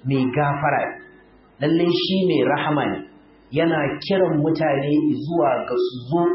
mai gafara lalle shi mai rahama ne yana kiran mutane zuwa ga su zo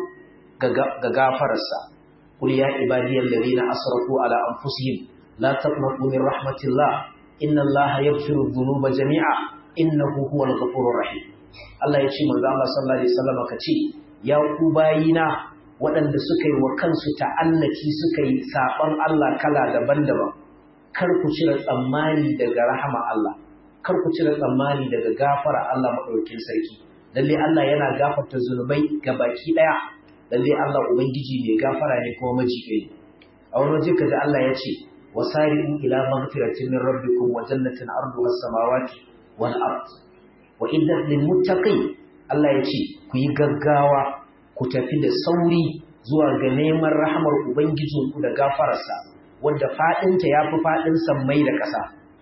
ga gafararsa qul ya ibadiyal ladina asrafu ala anfusihim la taqnatu min rahmatillah inna allaha yaghfiru dhunuba jami'a innahu huwal ghafurur rahim Allah ya ce manzo Allah sallallahu alaihi wasallam ka ce ya ku bayina waɗanda suka yi wa kansu ta'annaki suka yi saban Allah kala daban-daban kar ku cire tsammani daga rahama Allah kar ku cire tsammani daga gafara Allah madaukakin sarki lalle Allah yana gafarta zunubai ga baki daya lalle Allah ubangiji mai gafara ne kuma majiƙe a wani waje kaji Allah ya ce wasari'u ila maghfiratin min rabbikum wa jannatin arduha as-samawati wal ard wa iddat lil muttaqin Allah ya ce ku yi gaggawa ku tafi da sauri zuwa ga neman rahamar ubangijinku da gafararsa wanda fadinta yafi fadin sammai da ƙasa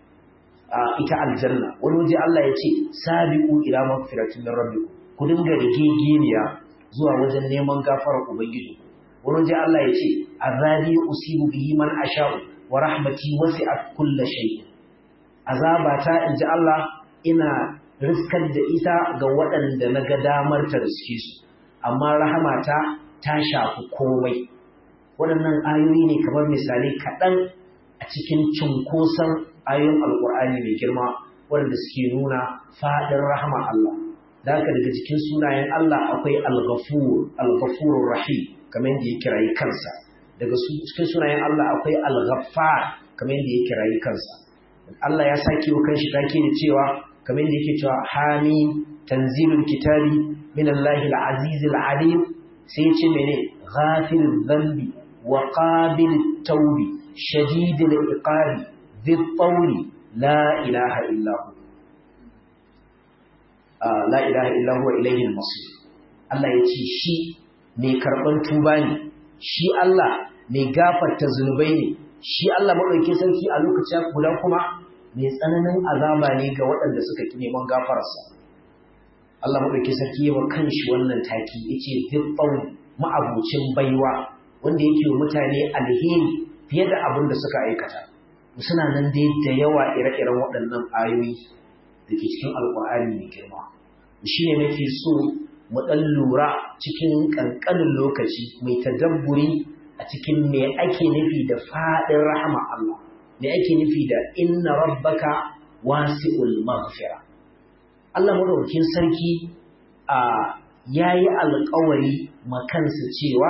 a ita aljanna wani waje Allah ya ce sabiqu ila maghfiratin min rabbikum ku dinga rigegeniya zuwa wajen neman gafarar ubangiji wani waje Allah ya ce azabi usibu bihi man asha'u wa rahmati wasi'at kulla shay azabata inji Allah ina riskar da ita ga waɗanda na ga damar ta riske su amma rahamata ta shafi komai waɗannan ayoyi ne kamar misali kaɗan a cikin cunkoson ayoyin alƙur'ani mai girma waɗanda suke nuna faɗin rahama Allah da haka daga cikin sunayen Allah akwai al-ghafur al-ghafurur rahim kamar yadda ya kirayi kansa daga cikin sunayen Allah akwai al-ghaffar kamar yadda ya kirayi kansa Allah ya sake wa kanshi take da cewa kamar yadda yake cewa hamim tanzilul kitabi min Allahil azizil alim sai ce mene ghafirul dhanbi wa qabilit tawbi shadidul iqabi dhit tawli la ilaha illa hu la ilaha illa huwa ilayhi al-masir Allah ya ce shi mai karban tuba ne shi Allah mai gafarta zunubai ne shi Allah madaukakin sarki a lokacin guda kuma mai tsananin azaba ne ga waɗanda suka ki neman gafararsa Allah madaukakin sarki yawa kanshi wannan taki yace zibban ma'abucin baiwa wanda yake wa mutane alheri fiye da abin da suka aikata suna nan dai da yawa ire-iren waɗannan ayoyi da ke cikin alƙur'ani mai girma shi ne nake so mu ɗan lura cikin ƙanƙanin lokaci mai tadabburi a cikin me ake nufi da faɗin rahama Allah me ake nufi da inna rabbaka wasi'ul maghfira Allah madaukakin sarki a yayi alƙawari makansa cewa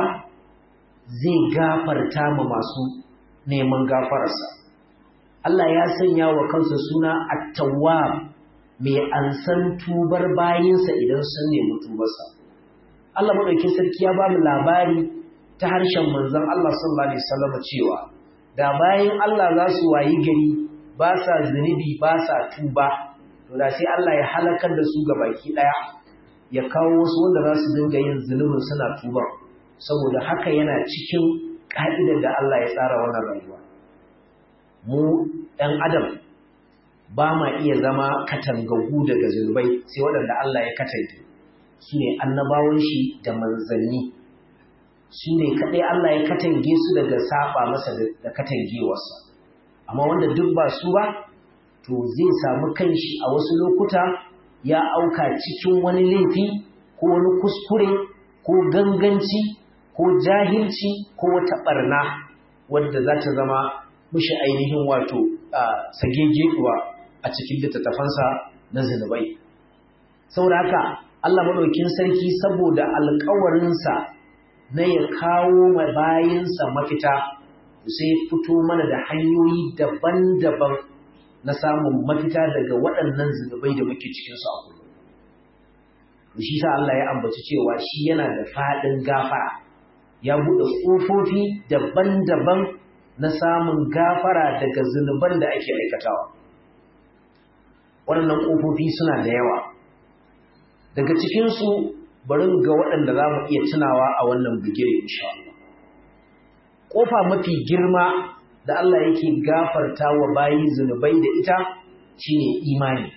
zai gafarta ma masu neman gafararsa Allah ya sanya wa kansa suna at-tawwab mai ansan tubar bayinsa idan sun nemi tubarsa. Allah maɗauki sarki ya ba mu labari ta harshen manzon Allah sallallahu alaihi wasallam cewa da bayin Allah za su wayi gari ba sa zunubi ba sa tuba to da sai Allah ya halakar da su baki ɗaya ya kawo wasu wanda za su dinga yin zunubin suna tuba saboda haka yana cikin ka'idar da Allah ya tsara wannan rayuwa mu ɗan adam ba ma iya zama katangagu daga zunubai sai waɗanda Allah ya katange su ne annabawan shi da manzanni su ne kaɗai Allah ya katange su daga saba masa da katangewarsa amma wanda duk ba su ba to zai samu kanshi a wasu lokuta ya auka cikin wani laifi ko wani kuskure ko ganganci ko jahilci ko wata ɓarna wadda za ta zama mushi ainihin wato sagegewa a cikin littattafansa na zinubai. Saboda haka Allah maɗaukin sarki saboda alkawarinsa na ya kawo ma bayinsa mafita sai fito mana da hanyoyi daban-daban na samun mafita daga waɗannan zinubai da muke cikinsu a kullum. Shi sa Allah ya ambaci cewa shi yana da faɗin gafara, ya buɗe ƙofofi daban-daban na samun gafara daga zunuban da ake aikatawa. waɗannan ƙofofi suna da yawa daga cikinsu bari ga waɗanda za mu iya tunawa a wannan bigire insha Allah ƙofa mafi girma da Allah yake gafarta wa bayi zunubai da ita shine imani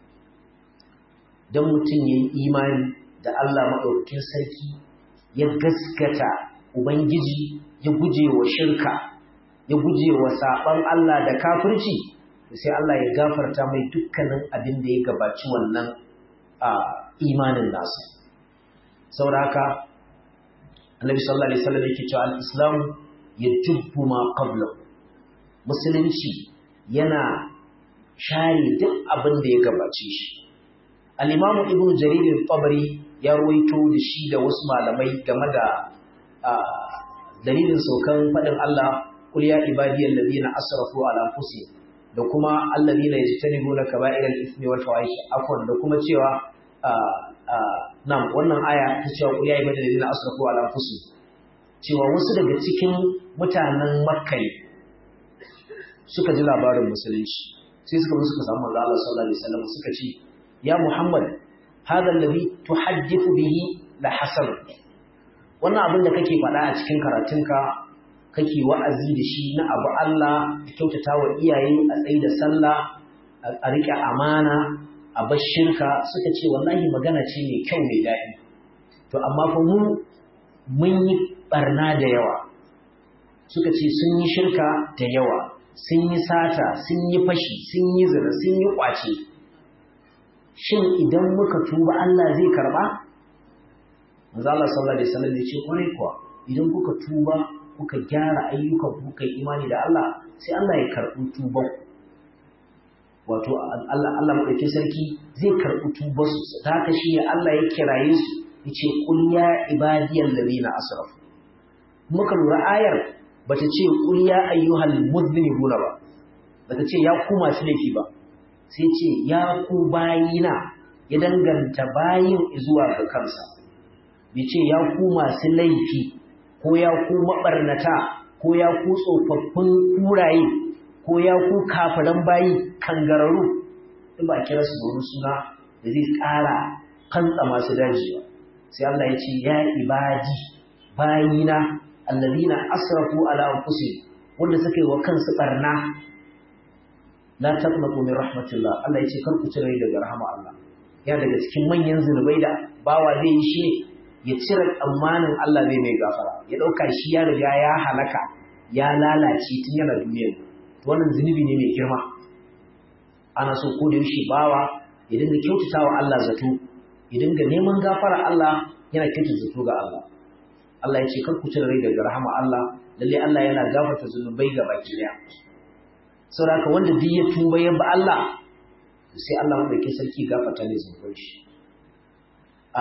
don mutum ya yi imani da Allah maɗaukakin sarki ya gaskata Ubangiji ya guje wa shirka ya guje wa saɓon Allah da kafirci sai Allah ya gafarta mai dukkanin abin da ya gabaci wannan imanin nasa saboda haka annabi sallallahu alaihi wasallam yake cewa al-islam yajubbu ma qabla musulunci yana share duk abin da ya gabace shi al-imamu ibnu jarir al-tabari ya ruwaito da shi da wasu malamai game da dalilin saukan fadin Allah qul ya ibadiyal ladina asrafu ala anfusihim da kuma alladina yajtanibuna kaba'iral ithmi wal fawahish afwan da kuma cewa nan wannan aya ta cewa qul ya ibadiyal ladina asrafu ala anfusihim cewa wasu daga cikin mutanen Makka suka ji labarin musulunci sai suka suka samu manzo Allah sallallahu alaihi wasallam suka ce ya Muhammad hadha alladhi tuhaddithu bihi la hasan wannan abin da kake faɗa a cikin karatunka kake wa'azi da shi na abu Allah a kyautata wa iyaye a tsaye da sallah a riƙe amana a bar shirka suka ce wallahi magana ce mai kyau mai daɗi to amma fa mu mun yi barna da yawa suka ce sun yi shirka da yawa sun yi sata sun yi fashi sun yi zina sun yi ƙwace shin idan muka tuba Allah zai karɓa manzo Allah sallallahu alaihi wasallam ya ce kwarai kuwa idan kuka tuba kuka gyara ayyukan kuka yi imani da Allah sai Allah ya karɓi tuban wato Allah Allah madaukakin sarki zai karɓi tubar su ta haka shi ne Allah ya kiraye su yace qul ya ibadiyal ladina asrafu muka lura ayar bata ce qul ya ayyuhal mudhnibuna ba bata ce ya ku masu laifi ba sai ce ya ku bayina ya danganta bayin zuwa ga kansa bai ce ya ku masu laifi ko ya ku maɓarnata ko ya ku tsofaffin kuraye ko ya ku kafiran bayi kangararru in ba a kira su da suna da zai ƙara kantsa masu daji ba sai Allah ya ce ya ibadi bayina allazina asrafu ala anfusihim wanda suka yi wa kansu barna la taqnatu min rahmatillah Allah ya ce kar ku cire daga rahama Allah ya daga cikin manyan zunubai da bawa zai yi shi ya cire tsammanin Allah zai mai gafara ya ɗauka shi ya riga ya halaka ya lalace tun yana duniyar wannan zunubi ne mai girma ana so ko da yaushe bawa ya dinga kyautata wa Allah zato ya dinga neman gafara Allah yana kyautata zato ga Allah Allah ya ce kar ku cire rai daga rahama Allah lalle Allah yana gafarta zunubai ga baki daya saboda wanda duk ya tuba ya ba Allah sai Allah wanda ke sarki gafarta ne zunubai shi a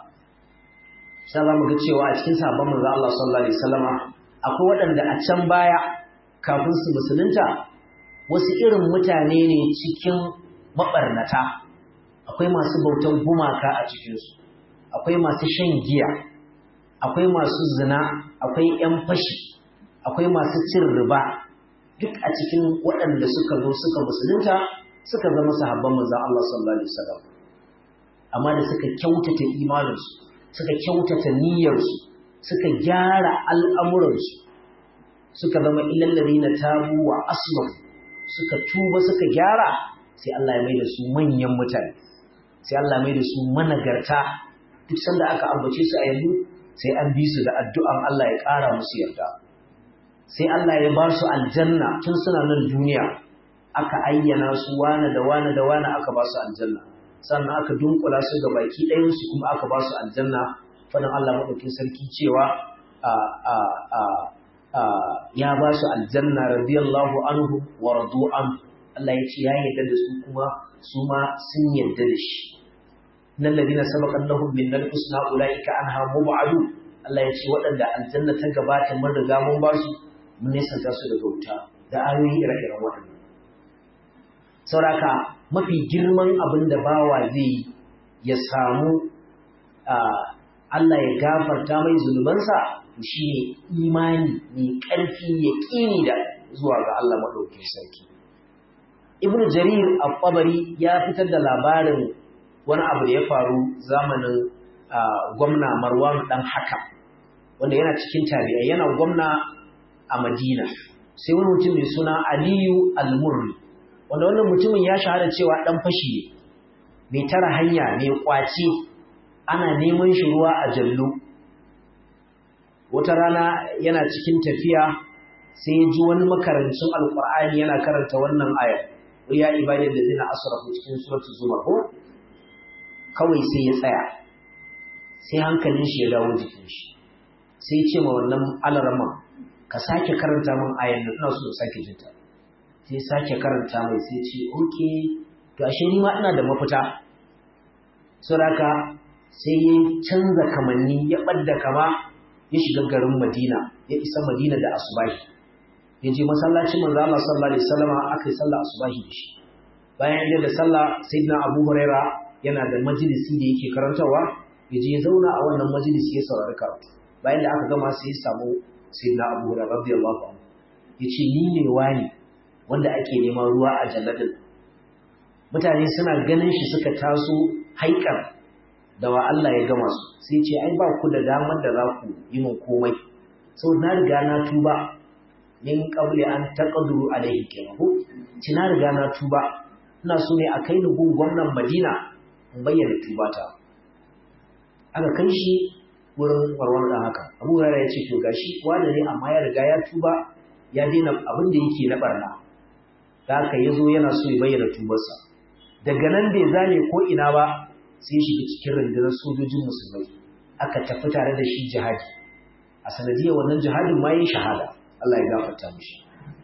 sai za mu ga cewa a cikin sabon manzo Allah sallallahu alaihi wasallama akwai waɗanda a can baya kafin su musulunta wasu irin mutane ne cikin mabarnata akwai masu bautan gumaka a cikinsu akwai masu shan giya akwai masu zina akwai ‘yan fashi akwai masu cin riba duk a cikin waɗanda suka zo suka musulunta suka zama sahabban manzon Allah sallallahu alaihi wasallam amma da suka kyautata imaninsu suka kyautata niyyarsu suka gyara al'amuransu suka zama ilallari na tabu wa aslam suka tuba suka gyara sai Allah ya mai da su manyan mutane sai Allah mai da su managarta duk sanda aka ambace su a yanzu sai an bi su da addu'an Allah ya ƙara musu yarda sai Allah ya ba su aljanna tun suna nan duniya aka ayyana su wane da wane da wane aka ba su aljanna sannan aka dunkula su ga baki ɗayansu kuma aka ba su aljanna fadin Allah maɗaukin sarki cewa ya ba su aljanna radiyallahu anhu wa radu an Allah ya ce ya yarda da su kuma su ma sun yarda da shi nan ladina sabaqan lahum min al-husna ulaika anha mub'adu Allah ya ce waɗanda aljanna ta gabata mun riga mun ba su mun nesanta su daga wuta da ayoyi ire-iren waɗannan sauraka mafi girman abin da bawa zai ya samu Allah ya gafarta mai zunubansa shi ne imani mai ƙarfi ya ƙini da zuwa ga Allah maɗauki sarki. Ibn Jarir al-Tabari ya fitar da labarin wani abu da ya faru zamanin gwamna Marwan ɗan haka wanda yana cikin tabi'a yana gwamna a Madina sai wani mutum mai suna Aliyu al-Murri wanda wannan mutumin ya shahara cewa ɗan fashi ne mai tara hanya mai ƙwace ana neman shi ruwa a jallo wata rana yana cikin tafiya sai ya ji wani makarancin alkur'ani yana karanta wannan ayar ya ibadin da zina asrafu cikin suratul zumar ko kawai sai ya tsaya sai hankalin shi ya dawo jikin shi sai ce ma wannan alarama ka sake karanta min ayan nan ina so sake jinta sai sake karanta mai sai ce okay to ashe ni ma ina da mafita saboda sai ya canza kamanni ya ɓadda kama ya shiga garin Madina ya isa Madina da asubahi ya je masallacin manzo Allah sallallahu alaihi wasallam aka yi sallah asubahi da shi bayan ya da sallah sayyidina Abu Huraira yana da majalisi da yake karantawa ya je ya zauna a wannan majalisi ya saurari karatu bayan da aka gama sai ya samu sayyidina Abu Huraira radiyallahu anhu ya ce ni ne wani wanda ake neman ruwa a jalladin mutane suna ganin shi suka taso haikar da wa Allah ya gama su sai ce ai ba ku da damar da za ku yi min komai sau na riga na tuba min qabli an taqduru alaihi kenahu ci na riga na tuba ina so ne a kai ni gun gwamnan Madina in bayyana tubata aka kai shi wurin warwar da haka Abu Hurairah ya ce to gashi wanda ne amma ya riga ya tuba ya daina abin da yake na barna da haka yazo yana so ya bayyana tubarsa daga nan bai zane ko ina ba sai shiga cikin rundunar sojojin musulmai aka tafi tare da shi jihadi a sanadiyar wannan jihadin ma yin shahada Allah ya gafarta mishi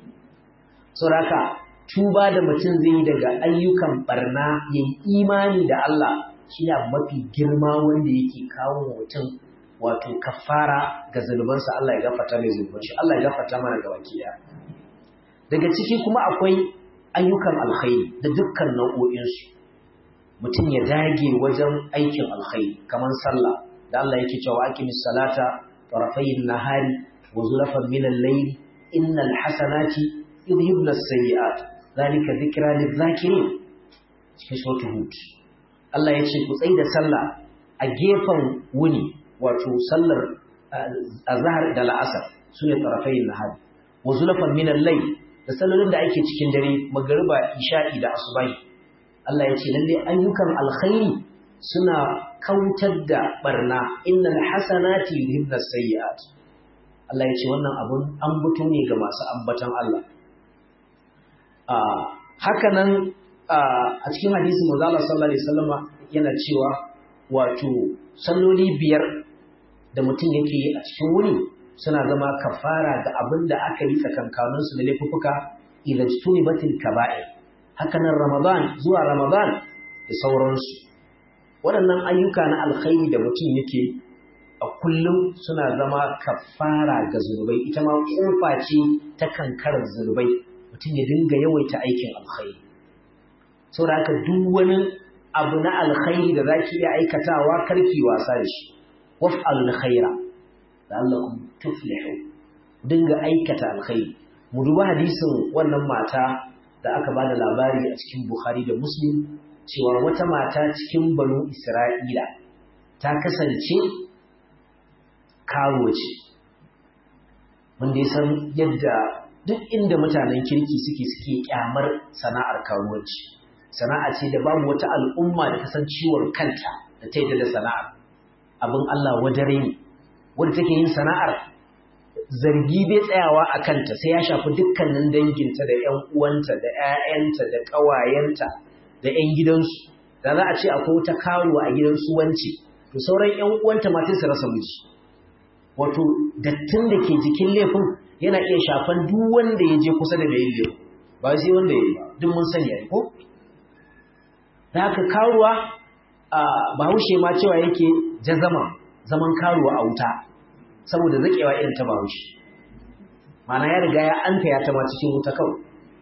saboda tuba da mutum zai yi daga ayyukan barna ya yi imani da Allah shi ne mafi girma wanda yake kawo mutum wato kafara ga zunubansa Allah ya gafarta mai zunuban shi Allah ya gafarta mana ga baki daga ciki kuma akwai ayyukan alkhairi da dukkan nau'o'insu mutum ya dage wajen aikin alkhairi kamar sallah da Allah yake cewa aqimis salata tarafayn nahari wa zulafan min al-layl innal hasanati yudhibna as-sayyi'at zalika dhikra lidh-dhakirin cikin suratul hud Allah yace ku tsai da sallah a gefen wuni wato sallar azhar da la'asar sune tarafayn nahari wa zulafan min al-layl da sallolin da ake cikin dare magariba isha'i da asubahi Allah ya ce lalle ayyukan alkhairi suna kautar da barna innal hasanati yudhibna sayyi'at Allah ya ce wannan abun an buto ne ga masu ambatan Allah a haka nan a cikin hadisi manzo Allah sallallahu alaihi wasallama yana cewa wato salloli biyar da mutum yake yi a cikin wuni suna zama kafara ga abin da aka yi tsakankanin su da laifuka idan tunibatil kaba'ir hakanan Ramadan zuwa Ramadan da sauransu. Waɗannan ayyuka na alkhairi da mutum yake a kullum suna zama kafara ga zunubai, ita ma ƙofa ce ta kankarar zunubai, mutum ya dinga yawaita aikin alkhairi. Saboda haka duk wani abu na alkhairi da za ki iya aikatawa karki wasa da shi. Waf'alul khaira la'allakum tuflihu. Dinga aikata alkhairi. Mu duba hadisin wannan mata da aka ba da labari a cikin Bukhari da Muslim cewa wata mata cikin banu Isra'ila ta kasance kawo ce. Wanda ya san yadda duk inda mutanen kirki suke suke kyamar sana'ar karuwanci. Sana'a ce da babu wata al'umma da ta san ciwon kanta da ta yi da sana'ar. Abin Allah wadare ne, wadda take yin sana'ar zargi bai tsayawa a kanta sai ya shafi dukkanin danginta da ‘yan uwanta da ‘ya'yanta da ƙawayenta da ‘yan gidansu da za a ce akwai wata karuwa a gidansu wance to sauran ‘yan uwanta ma sai su rasa miji wato dattin da ke jikin laifin yana iya shafan duk wanda ya je kusa da mai yin laifin ba sai wanda ya yi ba duk mun sani ai ko da haka karuwa a bahaushe ma cewa yake jazama zaman karuwa a wuta saboda zakewa irin ta bahaushe mana ya riga ya anta ya ta ma cikin wuta kawai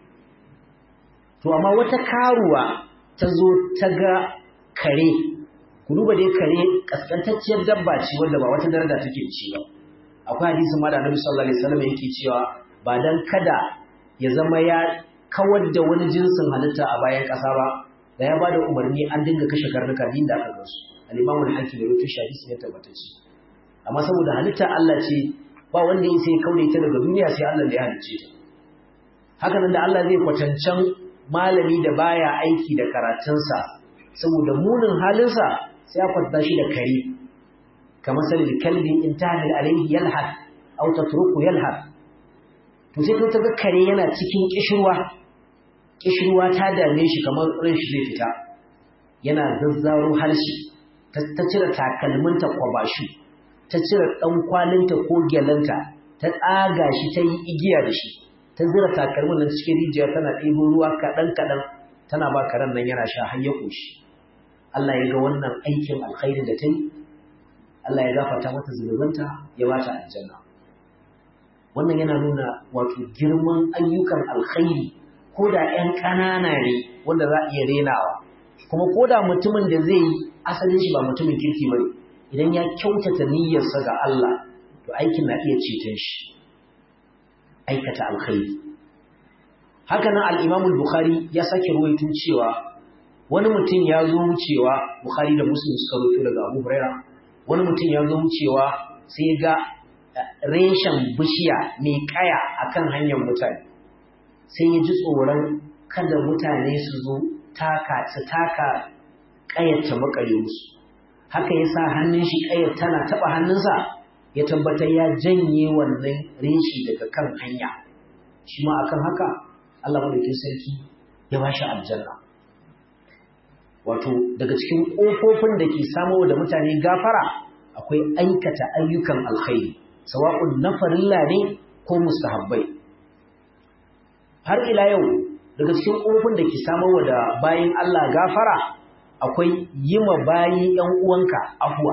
to amma wata karuwa ta zo ta ga kare ku duba dai kare kaskantacciyar dabba ce wanda ba wata daraja take ci ba akwai hadisin ma da Annabi sallallahu alaihi wasallam yake cewa ba dan kada ya zama ya kawar da wani jinsin halitta a bayan ƙasa ba da ya bada umarni an dinga kashe karnuka din da aka gansu al-Imam al-Hakim ya rubuta hadisi ne tabbatacce amma saboda halitta Allah ce ba wanda ya sai kaune ta daga duniya sai Allah da ya halicce ta haka nan da Allah zai kwatancan malami da baya aiki da karatunsa saboda munin halinsa sai ya kwatanta shi da kare kamar salil kalbi in tahmil alayhi yalhad aw tatruku yalhad to sai ta ga kare yana cikin kishirwa kishirwa ta dame shi kamar ran shi zai fita yana zazzaro harshe ta cire takalminta kwabashu ta cire ɗan kwalinta ko gyalanta ta tsaga shi ta yi igiya da shi ta zira takalmin nan cikin rijiya tana ɗebo ruwa kaɗan-kaɗan tana ba karen nan yana sha har ya ƙoshi Allah ya ga wannan aikin alkhairin da ta yi Allah ya gafarta mata zunubanta ya ba ta aljanna wannan yana nuna wato girman ayyukan alkhairi ko da ‘yan ƙanana ne wanda za a iya renawa kuma ko da mutumin da zai yi asalin shi ba mutumin kirki ba idan ya kyautata niyyarsa ga Allah to aikin na iya ceton shi aikata alkhairi haka nan al-Imam al-Bukhari ya sake ruwaito cewa wani mutum ya zo wucewa Bukhari da Muslim suka ruwaito daga Abu Huraira wani mutum ya zo wucewa sai ga reshen bishiya mai kaya akan hanyar mutane sai ya ji tsoron kada mutane su zo taka su taka ƙayyata makare musu haka ya sa hannun shi ƙayyar tana taɓa hannunsa ya tabbatar ya janye wannan reshi daga kan hanya shi ma akan haka Allah madaukin sarki ya ba shi aljanna wato daga cikin ƙofofin da ke samo da mutane gafara akwai aikata ayyukan alkhairi sawa'un na farilla ne ko mustahabbai har ila yau daga cikin ƙofofin da ke samo da bayin Allah gafara akwai yi ma bayi ‘yan uwanka afuwa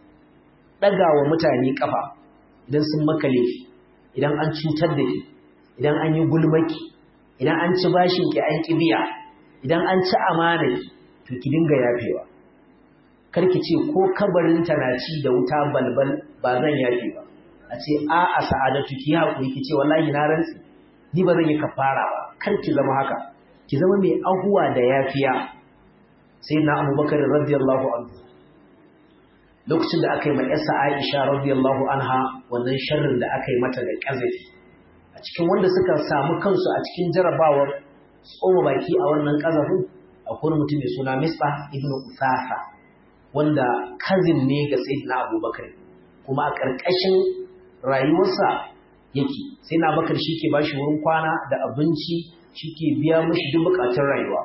ɗaga wa mutane ƙafa idan sun maka laifi idan an cutar da ki idan an yi gulmaki idan an ci bashin ki an ki biya idan an ci amana ki to ki dinga yafewa kar ki ce ko kabarin ta na ci da wuta balbal ba zan yafe ba a ce a a sa'adatu ki haƙuri ki ce wallahi na rantsi ni ba zan yi kafara ba kar ki zama haka ki zama mai ahuwa da yafiya sai na abubakar radiyallahu anhu lokacin da aka yi ma yasa aisha radiyallahu anha wannan sharrin da aka yi mata da ƙazafi a cikin wanda suka samu kansu a cikin jarabawar tsoma baki a wannan ƙazafin akwai mutum mai suna misba ibnu usafa wanda kazin ne ga sayyidina abubakar kuma a ƙarƙashin rayuwarsa yake sai na bakar shi ke bashi wurin kwana da abinci shi ke biya mashi duk buƙatun rayuwa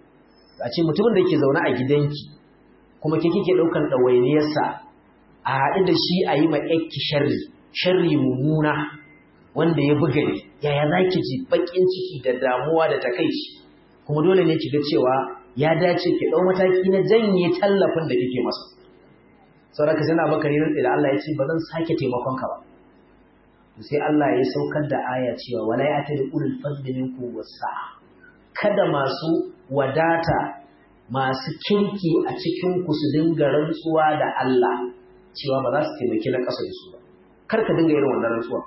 a ce mutumin da ke zaune a gidanki kuma ke kike ɗaukar ɗawainiyarsa a haɗu da shi a yi ma ƴakki sharri sharri mummuna wanda ya buga ne yaya za ki ji baƙin ciki da damuwa da takaici kuma dole ne ki ga cewa ya dace ki ɗau mataki na janye tallafin da kike masa saboda sai na bakari rantsi da Allah ya ce ba zan sake taimakon ka ba sai Allah ya saukar da aya cewa wala ya tadi ulul fadli minkum wasa kada masu wadata masu kirki a cikin ku su dinga rantsuwa da Allah cewa ba za su taimaki na ƙasa da su ba kar ka dinga irin wannan rantsuwa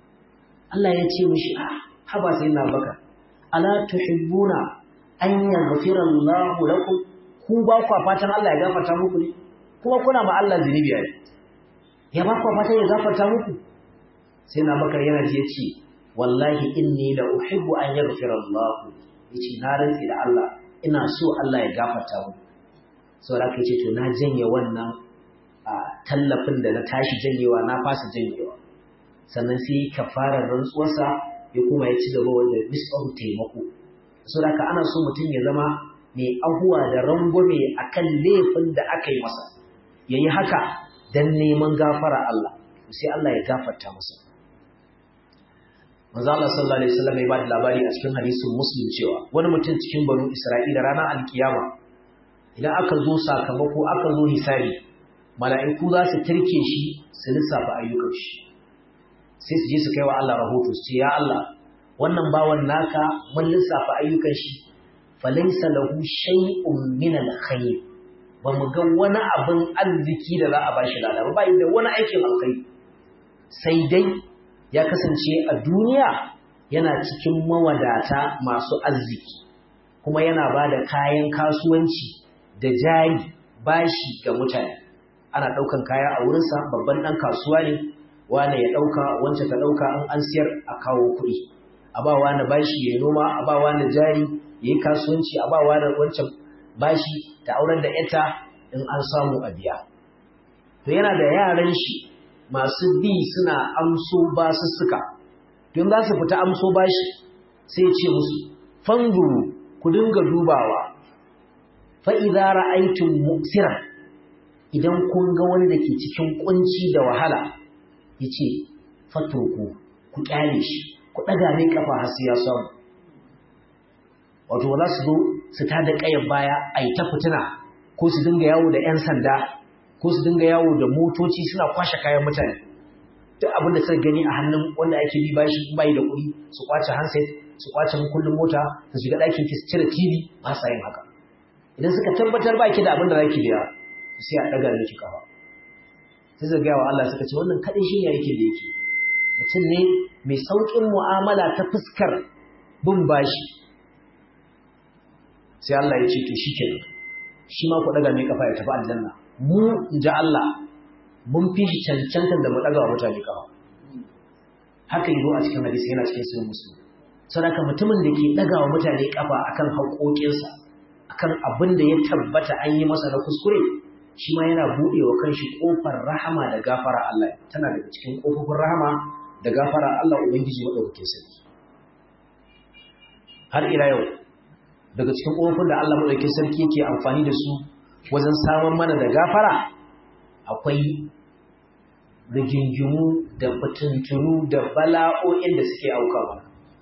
Allah ya ce mishi a haba sai na baka ala tuhibbuna an yaghfira Allahu lakum ku ba ku fatan Allah ya gafarta muku ne kuma kuna ma Allah zunubi ne ya ba ku fatan ya gafarta muku sai na bakar yana ji yace wallahi inni la uhibbu an yaghfira Allah yace na rantsi da Allah ina so Allah ya gafarta muku saboda kai ce to na janye wannan tallafin da na tashi janyewa na fasa janyewa sannan sai kafarar rantsuwarsa ya kuma ya ci gaba wanda misbahu taimako saboda ka ana so mutum ya zama mai ahuwa da rangwame akan laifin da aka yi masa yayi haka dan neman gafara Allah sai Allah ya gafarta masa manzo Allah sallallahu alaihi wasallam ya ba da labari a cikin hadisin Muslim cewa wani mutum cikin banu Isra'ila ranar alkiyama idan aka zo sakamako aka zo hisabi mala'iku za su tirke shi su lissafa ayyukan shi sai su je su kai wa Allah rahoto su ce ya Allah wannan bawan naka mun lissafa ayyukan shi falaysa lahu shay'un min al-khayr ba mu ga wani abin arziki da za a bashi lada ba bai da wani aikin alkhairi sai dai ya kasance a duniya yana cikin mawadata masu arziki kuma yana ba da kayan kasuwanci da jari bashi ga mutane ana ɗaukan kaya a wurinsa babban ɗan kasuwa ne wane ya ɗauka wance ta ɗauka an an siyar a kawo kuɗi a ba wani bashi ya noma a ba wani jari ya yi kasuwanci a ba wani wancan bashi ta aurar da ita in an samu a biya to yana da yaran shi masu bi suna amso basussuka don za su fita amso bashi sai ce musu fanguru ku dinga dubawa fa idza ra'aytum mu'siran idan kun ga wani da ke cikin kunci da wahala yace fatruku ku kyale shi ku daga mai kafa har sai ya samu wato za su zo su tada kayan baya a yi ta fitina ko su dinga yawo da 'yan sanda ko su dinga yawo da motoci suna kwashe kayan mutane duk abin da suka gani a hannun wanda ake bi bashi bai da kuɗi su kwace handset su kwace kullum mota su shiga ɗakin ki su cire TV ba sa yin haka idan suka tabbatar ba ki da abin da za ki biya sai a ɗaga miki kafa sai su gaya wa Allah suka ce wannan kaɗai shi ne yake da yake mutum ne mai sauƙin mu'amala ta fuskar bin bashi sai Allah ya ce to shi kenan shi ma ku ɗaga mai kafa ya tafi aljanna mu in ji Allah mun fi shi cancantar da mu ɗaga wa mutane kafa haka yi a cikin hadisi yana cikin sunan musulmi sadaka mutumin da ke ɗaga wa mutane kafa akan haƙoƙinsa akan abin da ya tabbata an yi masa na kuskure shi ma yana buɗe wa kanshi ƙofar rahama da gafara Allah tana daga cikin ƙofofin rahama da gafara Allah Ubangiji maɗaukakin sarki har ila yau daga cikin ƙofofin da Allah maɗaukakin sarki yake amfani da su wajen samun mana da gafara akwai rigingimu da fitintunu da bala'o'in da suke auka mana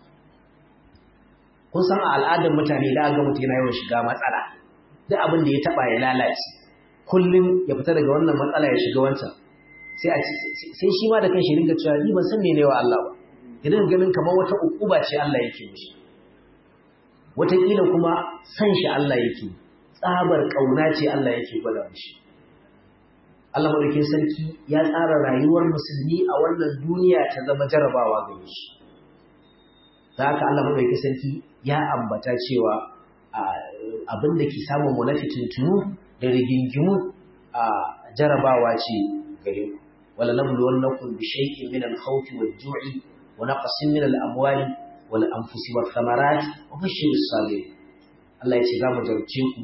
kun san a al'adar mutane da ga mutum yana yawan shiga matsala duk abin da ya taba ya lalace kullum ya fita daga wannan matsala ya shiga wancan sai a sai shi ma da kanshi ringa cewa ni ban san mene wa Allah ba ya dinga ganin kamar wata ukuba ce Allah yake mishi wataƙila kuma san shi Allah yake tsabar kauna ce Allah yake gwada mishi Allah madaukin sarki ya tsara rayuwar musulmi a wannan duniya ta zama jarabawa ga shi da haka Allah madaukin sarki ya ambata cewa abin da ke samun mu na fitintunu da rigingimu a jarabawa ce gare ku wala nabluwannakum bi shay'in min al-khawfi wal-ju'i wa naqsin min al-amwali wal-anfusi wath-thamarati wa bashshir as-sabirin Allah ya ce za mu jarce ku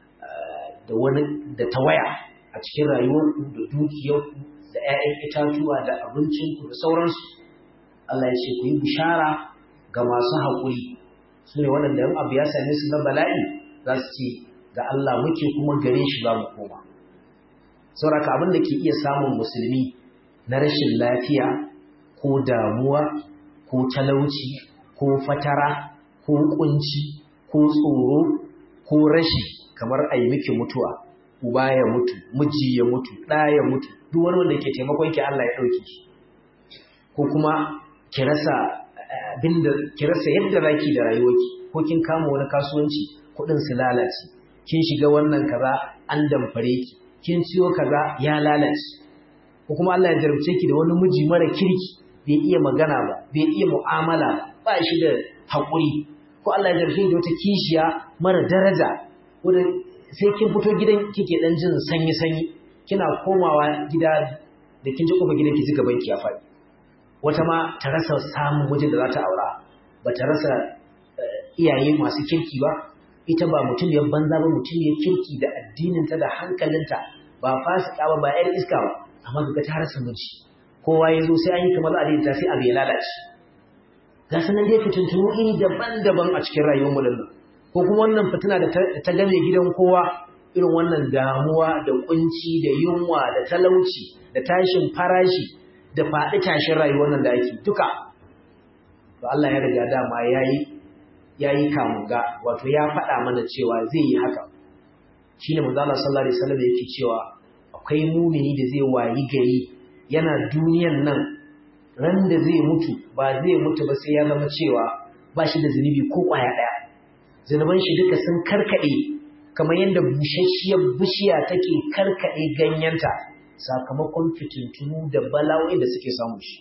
da wani da tawaya a cikin rayuwarku da dukiyarku da 'ya'yan itatuwa da abincinku da sauransu Allah ya ce ku yi bishara ga masu haƙuri su ne waɗanda yan abu ya same su na bala'i za su ce ga Allah muke kuma gare shi ba mu koma sauraka abin da ke iya samun musulmi na rashin lafiya ko damuwa ko talauci ko fatara ko kunci ko tsoro ko rashi kamar a yi miki mutuwa uba ya mutu miji ya mutu ɗa ya mutu duk wani wanda ke taimakon ki Allah ya ɗauke shi ko kuma ki rasa abinda ki rasa yadda zaki da rayuwarki ko kin kama wani kasuwanci kuɗin su lalace kin shiga wannan kaza an damfare ki kin ciyo kaza ya lalace ko kuma Allah ya jarabce ki da wani miji mara kirki bai iya magana ba bai iya mu'amala ba shi da haƙuri ko Allah ya jarabce ki da wata kishiya mara daraja wanda sai kin fito gidan kike dan jin sanyi sanyi kina komawa gida da kin ji kofar gidan ki ji gaban ki ya faɗi wata ma ta rasa samun mijin da za ta aura ba ta rasa iyaye masu kirki ba ita ba mutum ya banza ba mutum ya kirki da addininta da hankalinta ba fasika ba ba yar iska ba amma ga ta rasa miji kowa ya zo sai an yi kamar a daidaita sai abu ya lalace ga sanan dai fitintunu iri daban-daban a cikin rayuwar mu nan ko kuma wannan fitina da ta game gidan kowa irin wannan damuwa da kunci da yunwa da talauci da tashin farashi da faɗi tashin rayuwar nan da ake duka to Allah ya riga dama yayi yayi kamunga wato ya faɗa mana cewa zai yi haka shine manzo Allah sallallahu alaihi wasallam yake cewa akwai mumini da zai wayi gari yana duniyan nan ran da zai mutu ba zai mutu ba sai ya zama cewa ba shi da zunubi ko kwaya ɗaya zunuban shi duka sun karkade kamar yadda bushasshiyar bishiya take karkade ganyenta sakamakon fitintunu da bala'o'in da suke samu shi.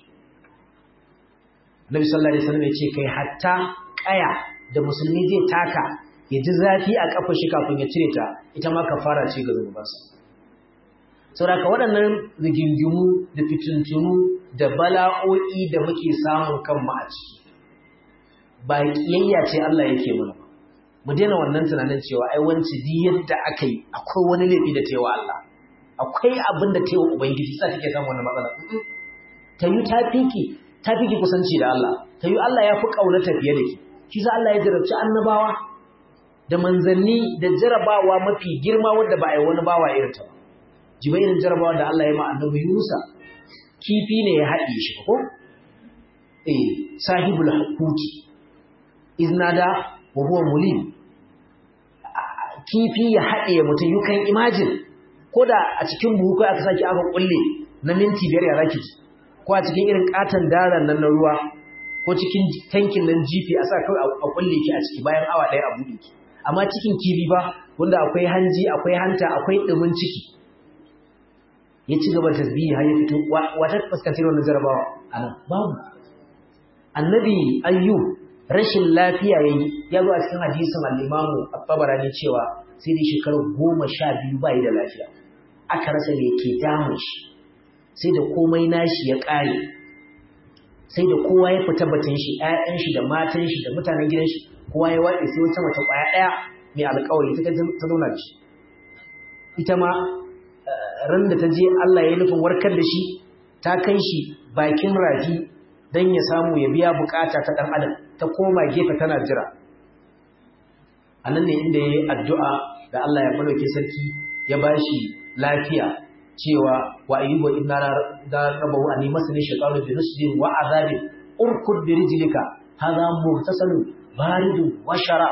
Nabi sallallahu alaihi wasallam ya ce kai hatta kaya da musulmi zai taka ya ji zafi a kafa shi kafin ya cire ta ita ma kafara ce ga zunubansa. Saboda waɗannan rigingimu da fitintunu da bala'o'i da muke samun kanmu a ciki ba kiyayya ce Allah yake mana ba. Mu daina wannan tunanin cewa ai wanci di yadda aka yi akwai wani laifi da ta yi wa Allah. akwai abin da ta yi wa Ubangiji sa take samun wannan matsala. Ta yi ta fiki, ta fiki kusanci da Allah, ta yi Allah ya fi ƙaunata fiye da ki, shi sa Allah ya jarabci annabawa, da manzanni da jarabawa mafi girma wanda ba a yi wani bawa irin ta ba jiba irin jarabawa da Allah ya ma annabi Yunusa kifi ne ya haɗe shi ko eh sahibul hukuki iznada wa huwa mulim kifi ya haɗe mutum you can imagine ko da a cikin buhu kai aka saki aka kulle na minti biyar ya zaki ji ko a cikin irin katon daren nan na ruwa ko cikin tankin nan jifi a sa kawai a kulle ki a ciki bayan awa ɗaya a buɗe ki amma cikin kifi ba wanda akwai hanji akwai hanta akwai ɗumin ciki ya ci gaba tasbihi har ya fito wata fuskantar wannan jarabawa a nan babu annabi ayyub rashin lafiya ya yi ya zo a cikin hadisin al'imamu a tabarani cewa sai dai shekaru goma sha biyu ba da lafiya aka rasa me ke damun shi sai da komai nashi ya ƙare sai da kowa ya fita batun shi ‘ya'yan shi da matan shi da mutanen gidan shi kowa ya waɗe sai wata mace ƙwaya ɗaya mai alƙawari ta ta zauna da shi ita ma ran da ta je Allah ya nufin warkar da shi ta kai shi bakin rafi don ya samu ya biya bukata ta ɗan adam ta koma gefe tana jira a nan ne inda ya yi addu'a da Allah ya malauke sarki ya ba shi lafiya cewa wa ayyuba inna da rabahu ani masani shaytanu bi nusbin wa azabin urkud bi rijlika hadha muhtasalun baridun wa shara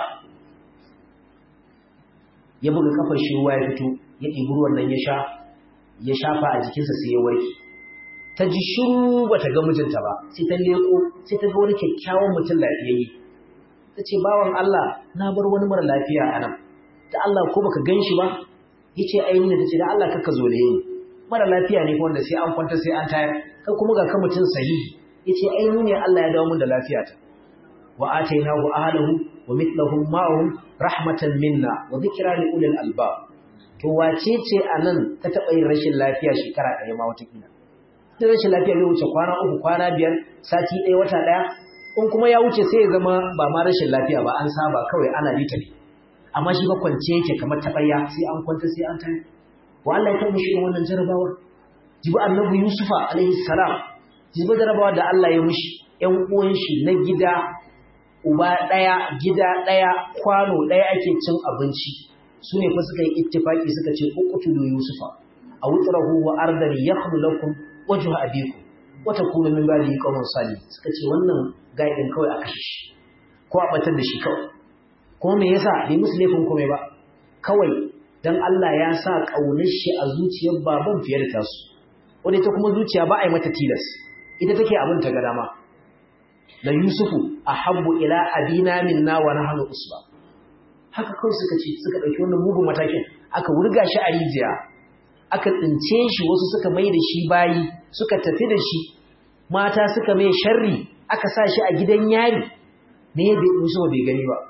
ya buga kafar shi ruwa ya fito ya ɗibi ruwan nan ya sha ya shafa a jikinsa sai ya warke ta ji shiru bata ga mijinta ba sai ta leko sai ta ga wani kyakkyawan mutum lafiyayye ta ce bawan Allah na bar wani mara lafiya a nan da Allah ko baka gan shi ba ya ce ainihin ta ce da Allah kaka zo da ni mara lafiya ne wanda sai an kwanta sai an tayar kai kuma ga kan mutum sahihi ya ce ainihin ne Allah ya dawo mun da lafiya ta wa atainahu ahlahu wa mithlahum ma'ahum rahmatan minna wa dhikra li ulil albab to wace ce anan ta taba yin rashin lafiya shekara ɗaya ma wata kila da rashin lafiya zai wuce kwana uku kwana biyar sati ɗaya wata ɗaya in kuma ya wuce sai ya zama ba ma rashin lafiya ba an saba kawai ana bita ne amma shi ba kwance yake kamar taɓarya sai an kwanta sai an tayi wa Allah ya taɓa mishi irin wannan jarabawa jibi annabi Yusufa alaihi salam jibi jarabawa da Allah ya mishi ƴan uwan shi na gida uba ɗaya gida ɗaya kwano ɗaya ake cin abinci su ne fa suka yi ittifaki suka ce uqtulu Yusufa a wutrahu wa ardan yakhlu lakum wajhu abikum wa takunu min ba'di qawmin salih suka ce wannan gaidin kawai a kashe shi ko a batar da shi kawai ko me yasa bai musu laifin komai ba kawai dan Allah ya sa kaunar shi a zuciyar baban fiye da tasu wanda ita kuma zuciya ba a yi mata tilas ita take abin ta ga dama la yusufu ahabbu ila abina minna wa nahnu usba haka kawai suka ce suka dauki wannan mugun matakin aka wurga shi a rijiya aka tsince shi wasu suka mai da shi bayi suka tafi da shi mata suka mai sharri aka sa shi a gidan yari ne bai musu bai gani ba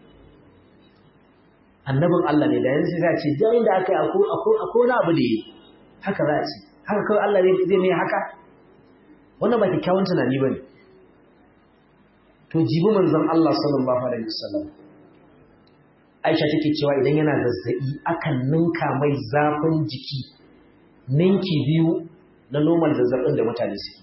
annabin Allah ne da yanzu sai ce da inda aka yi akwai wani abu da yi haka za a ce haka kawai Allah zai mai haka wannan ba kyakkyawan tunani ba ne to jibi manzon Allah sallallahu alaihi wasallam Aisha take cewa idan yana zazzabi akan ninka mai zafin jiki ninki biyu na normal zazzabin da mutane suke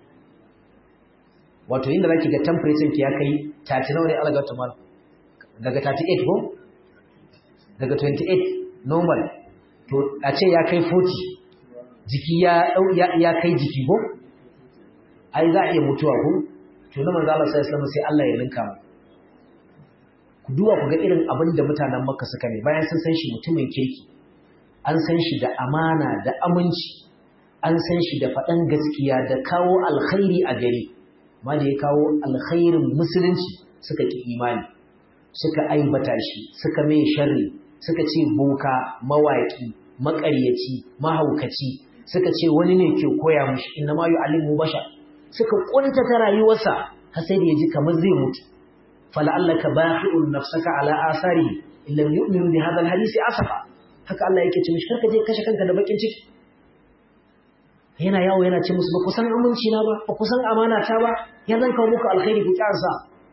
wato inda zaki ga temperature ki ya kai 30 nawa ne alaga ta mal daga 38 ko daga 28 normal to a ce ya kai 40 jiki ya ya kai jiki ko ai za a iya mutuwa ko to na manzo Allah sallallahu alaihi wasallam sai Allah ya ninka mu ku duba ku ga irin abin da mutanen Makka suka ne bayan sun san shi mutumin kirki an san shi da amana da aminci an san shi da faɗan gaskiya da kawo alkhairi a gari ma da ya kawo alkhairin musulunci suka ki imani suka aibata shi suka mai sharri suka ce boka mawaki maƙaryaci mahaukaci suka ce wani ne ke koya mushi inna ma yu'allimu bashar suka kuntata rayuwarsa har sai da yaji kamar zai mutu fala'allaka baqi'un nafsaka ala asari in lam yu'minu bi hadha alhadisi asafa haka Allah yake ce mishi karka je kashe kanka da bakin ciki yana yawo yana ce musu ba ku san aminci na ba ba ku san amana ta ba ya zan kawo muku alkhairi ku kyansa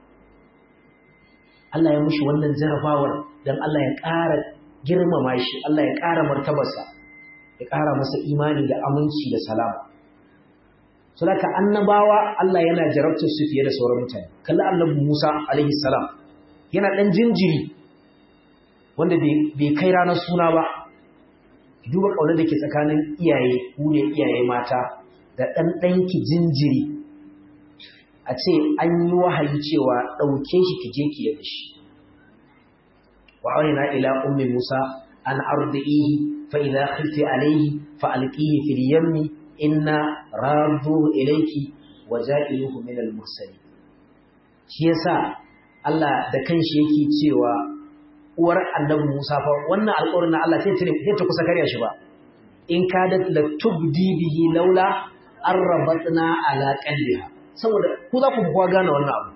Allah ya mushi wannan jarabawar dan Allah ya ƙara girmama shi Allah ya ƙara martabarsa ya ƙara masa imani da aminci da salama Saboda annabawa Allah yana jarabtar su fiye da sauran mutane. Kalli annabi Musa alaihi salam yana dan jinjiri wanda bai kai ranar suna ba duba ƙaunar da ke tsakanin iyaye ku ne iyaye mata da ɗan ɗanki jinjiri a ce an yi wahayi cewa ɗauke shi ki je ki yabe shi wa aurina ila ummi musa an ardihi fa idza khifti alayhi fa alqihi fil yammi inna radduhu ilayki wa ja'iluhu min al mursalin shi yasa Allah da kanshi yake cewa uwar annabi Musa fa wannan alƙawarin Allah sai ta sai ta kusa karya shi ba in kadat la tubdi bihi laula arrabatna ala qalbiha saboda ku za ku kuwa gane wannan abu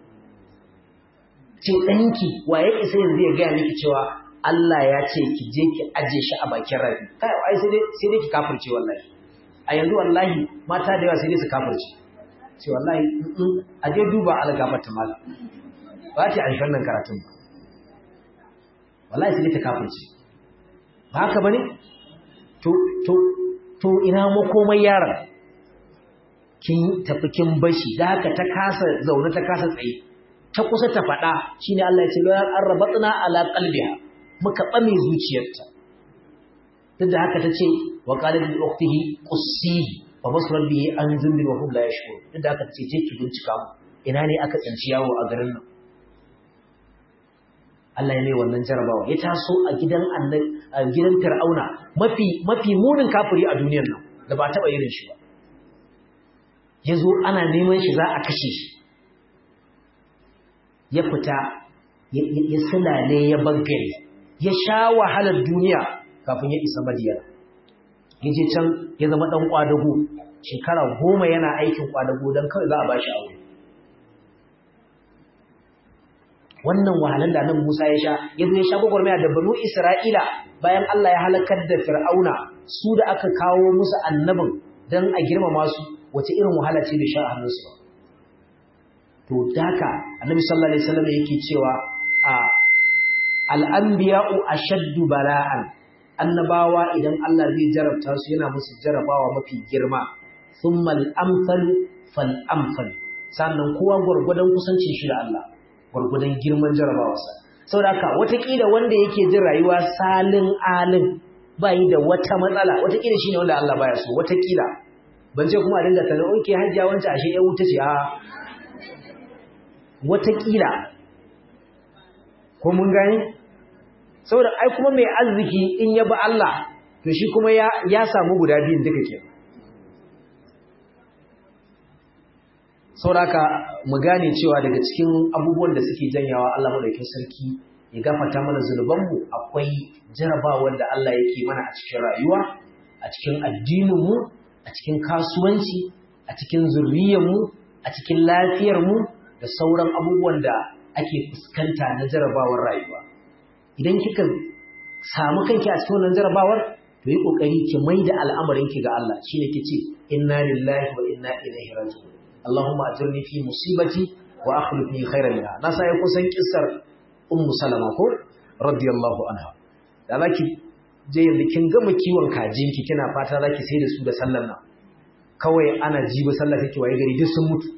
ce danki waye isa yanzu ya ga miki cewa Allah ya ce ki je ki aje shi a bakin rafi kai ai sai dai sai dai ki kafirce wallahi a yanzu wallahi mata da yawa sai dai su kafirce ce wallahi a je duba algafarta malam ba ta aishan nan karatun ba wallahi sai ta kafirce ba haka bane to to to ina makomai yaron kin tafi kin bashi da haka ta kasa zaune ta kasa tsaye ta kusa ta faɗa shine Allah ya ce la arrabatna ala qalbiha muka bame zuciyarta duk da haka tace wa qalat li ukhtihi qussihi wa basrat bihi an zumbi wa hum la yashkur duk da haka tace je ki bincika mu ina ne aka tsinci yawo a garin nan Allah ya mai wannan jarabawa ya taso a gidan a gidan Fir'auna mafi mafi munin kafiri a duniyar nan da ba taba irin shi ba yazo ana neman shi za a kashe shi ya fita ya sulale ya bangare ya sha wahalar duniya kafin ya isa Madiyana ya je can ya zama dan kwadago shekara goma yana aikin kwadago dan kawai za a bashi aure wannan wahalar da nan Musa ya sha ya zo ya sha gwagwarmaya da banu Isra'ila bayan Allah ya halakar da Fir'auna su da aka kawo musu annabin dan a girmama su wace irin wahala ce da sha a hannunsu ba to daka annabi sallallahu alaihi wasallam yake cewa a al-anbiya'u ashaddu bala'an annabawa idan Allah zai jarabta su yana musu jarabawa mafi girma thumma al-amthal fal amthal sannan kowa gurgudan kusancin shi da Allah gurgudan girman jarabawarsa saboda haka watakila wanda yake jin rayuwa salin alin bai da wata matsala watakila shine wanda Allah baya so watakila ban ce kuma a dinga tana oke hajjiya wancan ashe ya wuta ce a watakila ko mun gani saboda ai kuma mai arziki in ya bi Allah to shi kuma ya ya samu guda biyun duka ke saboda mu gane cewa daga cikin abubuwan da suke janyawa Allah madaukakin sarki ya gafarta mana zunubanmu akwai jarabawar da Allah yake mana a cikin rayuwa a cikin addininmu a cikin kasuwanci a cikin zurriyarmu a cikin lafiyarmu da sauran abubuwan da ake fuskanta na jarabawar rayuwa idan kika samu kanki a cikin wannan jarabawar to yi kokari ki maida al'amarin ki ga Allah shine kice inna lillahi wa inna ilaihi raji'un Allahumma ajirni fi musibati wa akhlifni khairan minha na sai kusan kissar ummu salama ko radiyallahu anha da zaki je yanzu kin gama kiwon kajinki kina fata zaki sai da su da sallar nan kawai ana jibi sallah take waye gari duk sun mutu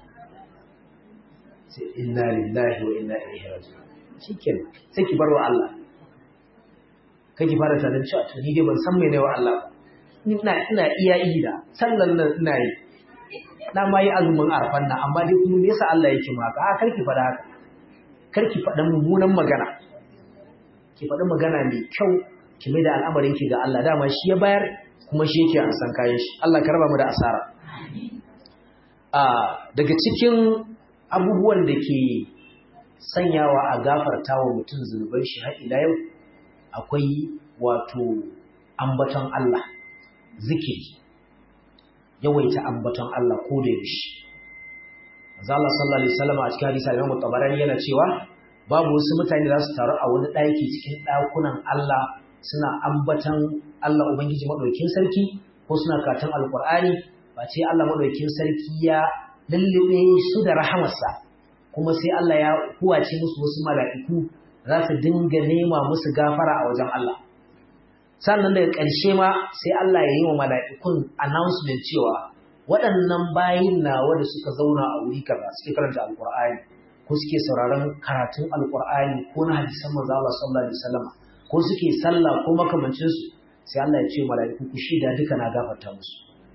sai inna lillahi wa inna ilaihi raji'un shikenan sai ki barwa Allah kake fara tunanin cewa to ni dai ban san mene wa Allah ina ina iya yi da sallan nan ina yi na ma yi azumin arfan nan amma dai kuma me yasa Allah yake ma haka a karki faɗa haka karki faɗa mummunan magana ki faɗi magana mai kyau ki mai da al'amarin ki ga Allah dama shi ya bayar kuma shi yake an san kayan shi Allah ka raba mu da asara a daga cikin abubuwan da ke sanyawa a gafarta wa mutum zunuban shi har ila yau akwai wato ambaton Allah zikiri yawaita ambaton Allah ko da yaushe manzo Allah sallallahu alaihi wasallam a cikin hadisi Imam Tabarani yana cewa babu wasu mutane za su taru a wani ɗaki cikin ɗakunan Allah suna ambaton Allah Ubangiji madaukakin sarki ko suna karatun Alƙur'ani ba ce Allah madaukakin sarki ya lullube su da rahamarsa kuma sai Allah ya huwace musu wasu mala'iku za su dinga nema musu gafara a wajen Allah sannan daga ƙarshe ma sai Allah ya yi wa mala'ikun announcement cewa waɗannan bayin nawa da suka zauna a wuri kaza suke karanta alkur'ani ko ko suke sauraron karatun alqur'ani ko na hadisan manzo Allah sallallahu alaihi wasallam ko suke sallah ko makamancin su sai Allah ya ce mala'iku ku shida duka na gafarta musu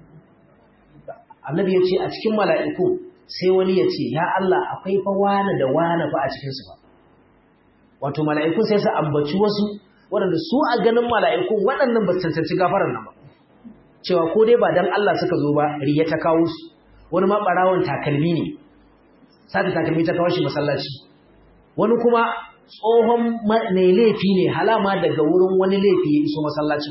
annabi ya ce a cikin mala'iku sai wani ya ce ya Allah akwai fa wani da wani fa a cikin su ba wato mala'iku sai su ambaci wasu waɗanda su a ganin mala'ikun waɗannan ba su cancanci gafarar nan ba cewa ko dai ba dan Allah suka zo ba riya ta kawo su wani ma ɓarawon takalmi ne sata takalmi ta kawo shi masallaci wani kuma tsohon mai laifi ne halama daga wurin wani laifi ya iso masallaci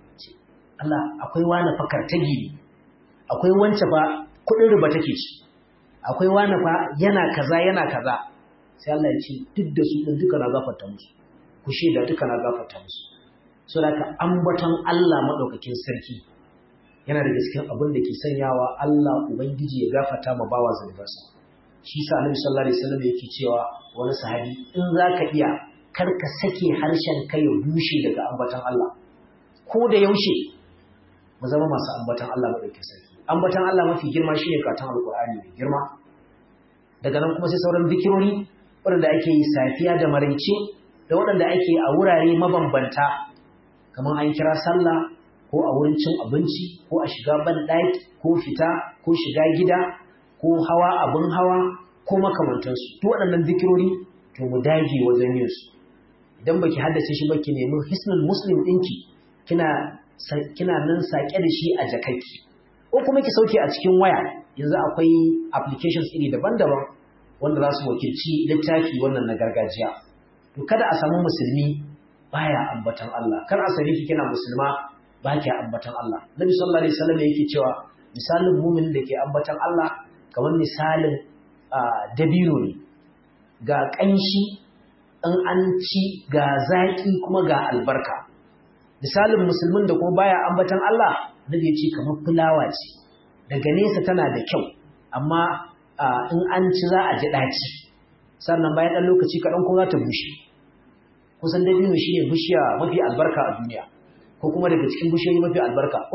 Allah akwai wani fakar ta gini akwai wance fa kuɗin riba take ci akwai wani fa yana kaza yana kaza sai Allah ya ce duk da su ɗin duka na gafarta musu ku shaida duka na gafarta musu so da ka ambaton Allah maɗaukakin sarki yana daga cikin abin da ke sanyawa Allah ubangiji ya gafarta ma bawa zunubarsa shi sa Annabi sallallahu alaihi wasallam yake cewa wani sahabi in zaka iya kar ka sake harshen ka ya bushe daga ambaton Allah ko da yaushe mu zama masu ambaton Allah maɗaukakin sarki ambaton Allah mafi girma shine karatun alqur'ani mai girma daga nan kuma sai sauran zikirori waɗanda ake yi safiya da maraice da waɗanda ake a wurare mabambanta kamar an kira sallah ko a wurin cin abinci ko a shiga banɗaki ko fita ko shiga gida ko hawa abin hawa ko makamantansu duk waɗannan zikirori to mu dage wajen yin su idan baki haddace shi ba ki nemi hisnul muslim ɗinki kina kina nan sake da shi a jakakki ko kuma ki sauke a cikin waya yanzu akwai applications iri daban-daban wanda za su wakilci littafi wannan na gargajiya to kada a samu musulmi baya ambatan Allah kar a sani ki kina musulma ba ki ambatan Allah Nabi sallallahu alaihi wasallam yake cewa misalin mumin da ke ambatan Allah kamar misalin dabino ne ga kanshi in an ci ga zaki kuma ga albarka misalin musulmin da kuma baya ambatan Allah Nabi ya ce kamar fulawa ce daga nesa tana da kyau amma in an ci za a ji ɗaci sannan bayan ɗan lokaci kaɗan kuma za ta bushe kusan dabino shi ne bishiya mafi albarka a duniya ko kuma daga cikin bishiyoyi mafi albarka ko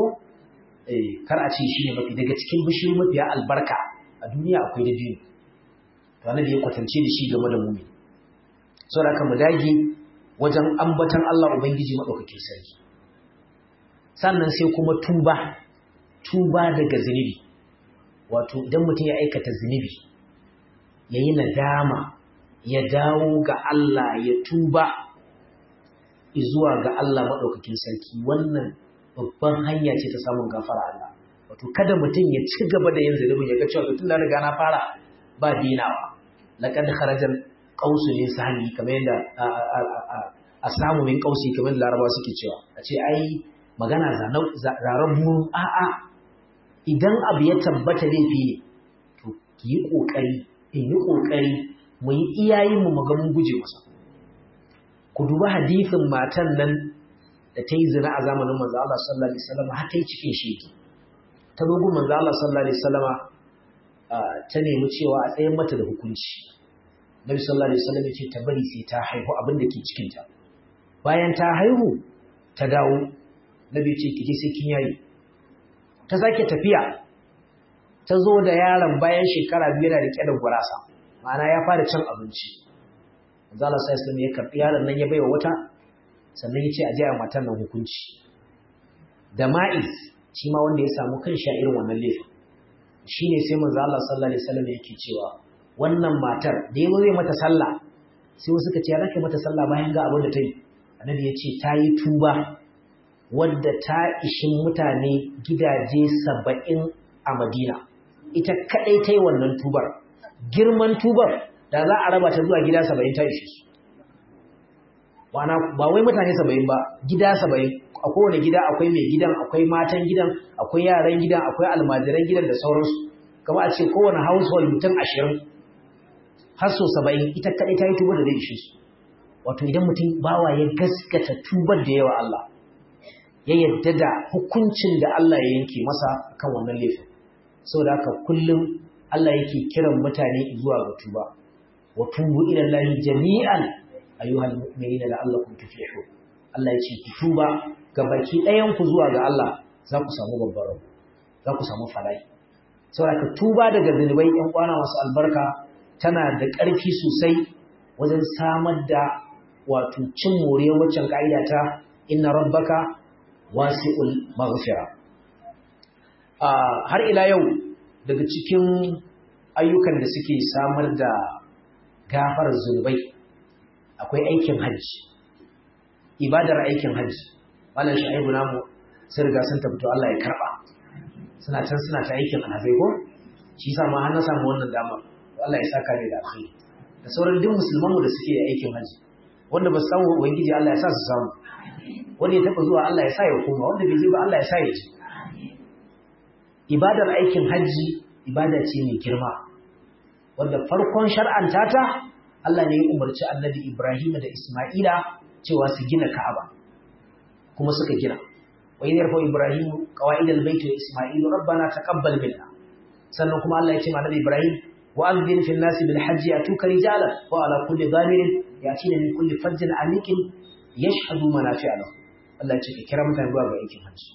kar a ce shi ne mafi daga cikin bishiyoyi mafi albarka a duniya akwai dabino to annabi ya kwatance da shi game da mumi saboda haka mu dage wajen ambatan Allah ubangiji madaukakin sarki sannan sai kuma tuba tuba daga zunubi wato idan mutum ya aikata zunubi ya yi nadama ya dawo ga Allah ya tuba zuwa ga Allah maɗaukakin sarki wannan babban hanya ce ta samun gafara Allah wato kada mutum ya ci gaba da yin zunubin ya ga cewa tun da riga na fara ba dinawa laqad kharajal qausu min sahmi kamar yadda a samu min qausi kamar da Larabawa suke cewa a ce ai magana zaran mu a'a idan abu ya tabbata laifi ne to ki yi ƙoƙari in yi ƙoƙari mu yi iyayenmu mu ga mun guje masa ku duba hadisin matan nan da ta yi zina a zamanin manzo Allah sallallahu alaihi wasallam har ta yi cikin sheki ta zo gun manzo Allah sallallahu alaihi wasallama ta nemi cewa a tsayin mata da hukunci Nabi sallallahu alaihi wasallam ya ce ta bari sai ta haihu abin da ke cikin ta bayan ta haihu ta dawo Nabi ya ce ki je sai kin yayi ta sake tafiya ta zo da yaron bayan shekara biyu yana rike da gurasa ma'ana ya fara cin abinci zala sai islam ya karɓi yaron nan ya baiwa wata sannan ya ce a jiya matan nan hukunci da ma'iz shi ma wanda ya samu kan sha irin wannan laifin shi ne sai manzo Allah sallallahu alaihi wasallam yake cewa wannan matar da yazo zai mata sallah sai wasu suka ce ya rake mata sallah bayan ga abin da ta yi annabi ya ce ta yi tuba wadda ta ishin mutane gidaje saba'in a Madina, ita kaɗai ta yi wannan tubar, girman tubar da za a raba ta zuwa gida saba'in ta ishe su. Ba wai mutane saba'in ba, gida saba'in, a kowane gida akwai mai gidan, akwai matan gidan, akwai yaran gidan, akwai almajiran gidan da sauransu, kama a ce kowane household mutum ashirin, har so saba'in ita kaɗai ta yi tubar da zai ishe su. Wato idan mutum bawa ya gaskata tubar da yawa Allah, ya yadda da hukuncin da Allah ya yanke masa kan wannan laifin saboda haka kullum Allah yake kiran mutane zuwa ga tuba wa tubu ila Allah jami'an ayyuhal mu'minina la'allakum tuflihun Allah ya ce ku tuba ga baki ɗayan ku zuwa ga Allah za ku samu babbar rabo za ku samu falai saboda haka tuba daga zunubai ɗan kwana masu albarka tana da ƙarfi sosai wajen samar da wato cin moriyar waccan ka'ida ta inna rabbaka wasi'ul maghfira har ila yau daga cikin ayyukan da suke samar da gafar zunubai akwai aikin hajji ibadar aikin hajji malam sha'ibu namu sun riga sun tabbata Allah ya karba suna can suna ta aikin alhazai ko shi yasa ma har na samu wannan damar Allah ya saka ni da alkhairi da sauran duk musulman mu da suke aikin hajji wanda ba su samu ubangiji Allah ya sa su samu wanda ya taba zuwa Allah ya sa ya koma wanda bai je ba Allah ya sa ya je ibadar aikin hajji ibada ce mai girma wanda farkon shar'anta ta Allah ne ya umarci annabi Ibrahim da Isma'ila cewa su gina Ka'aba kuma suka gina wa idh yarfa Ibrahim qawaid al-bayt wa Isma'il rabbana taqabbal minna sannan kuma Allah ya ce ma annabi Ibrahim wa anzir fil nasi bil hajji atuka rijalan wa ala kulli dhamirin yatina min kulli fajjin amikin yashhadu manafi'a lahu Allah ya ce ka kira mutane zuwa ga aikin hajji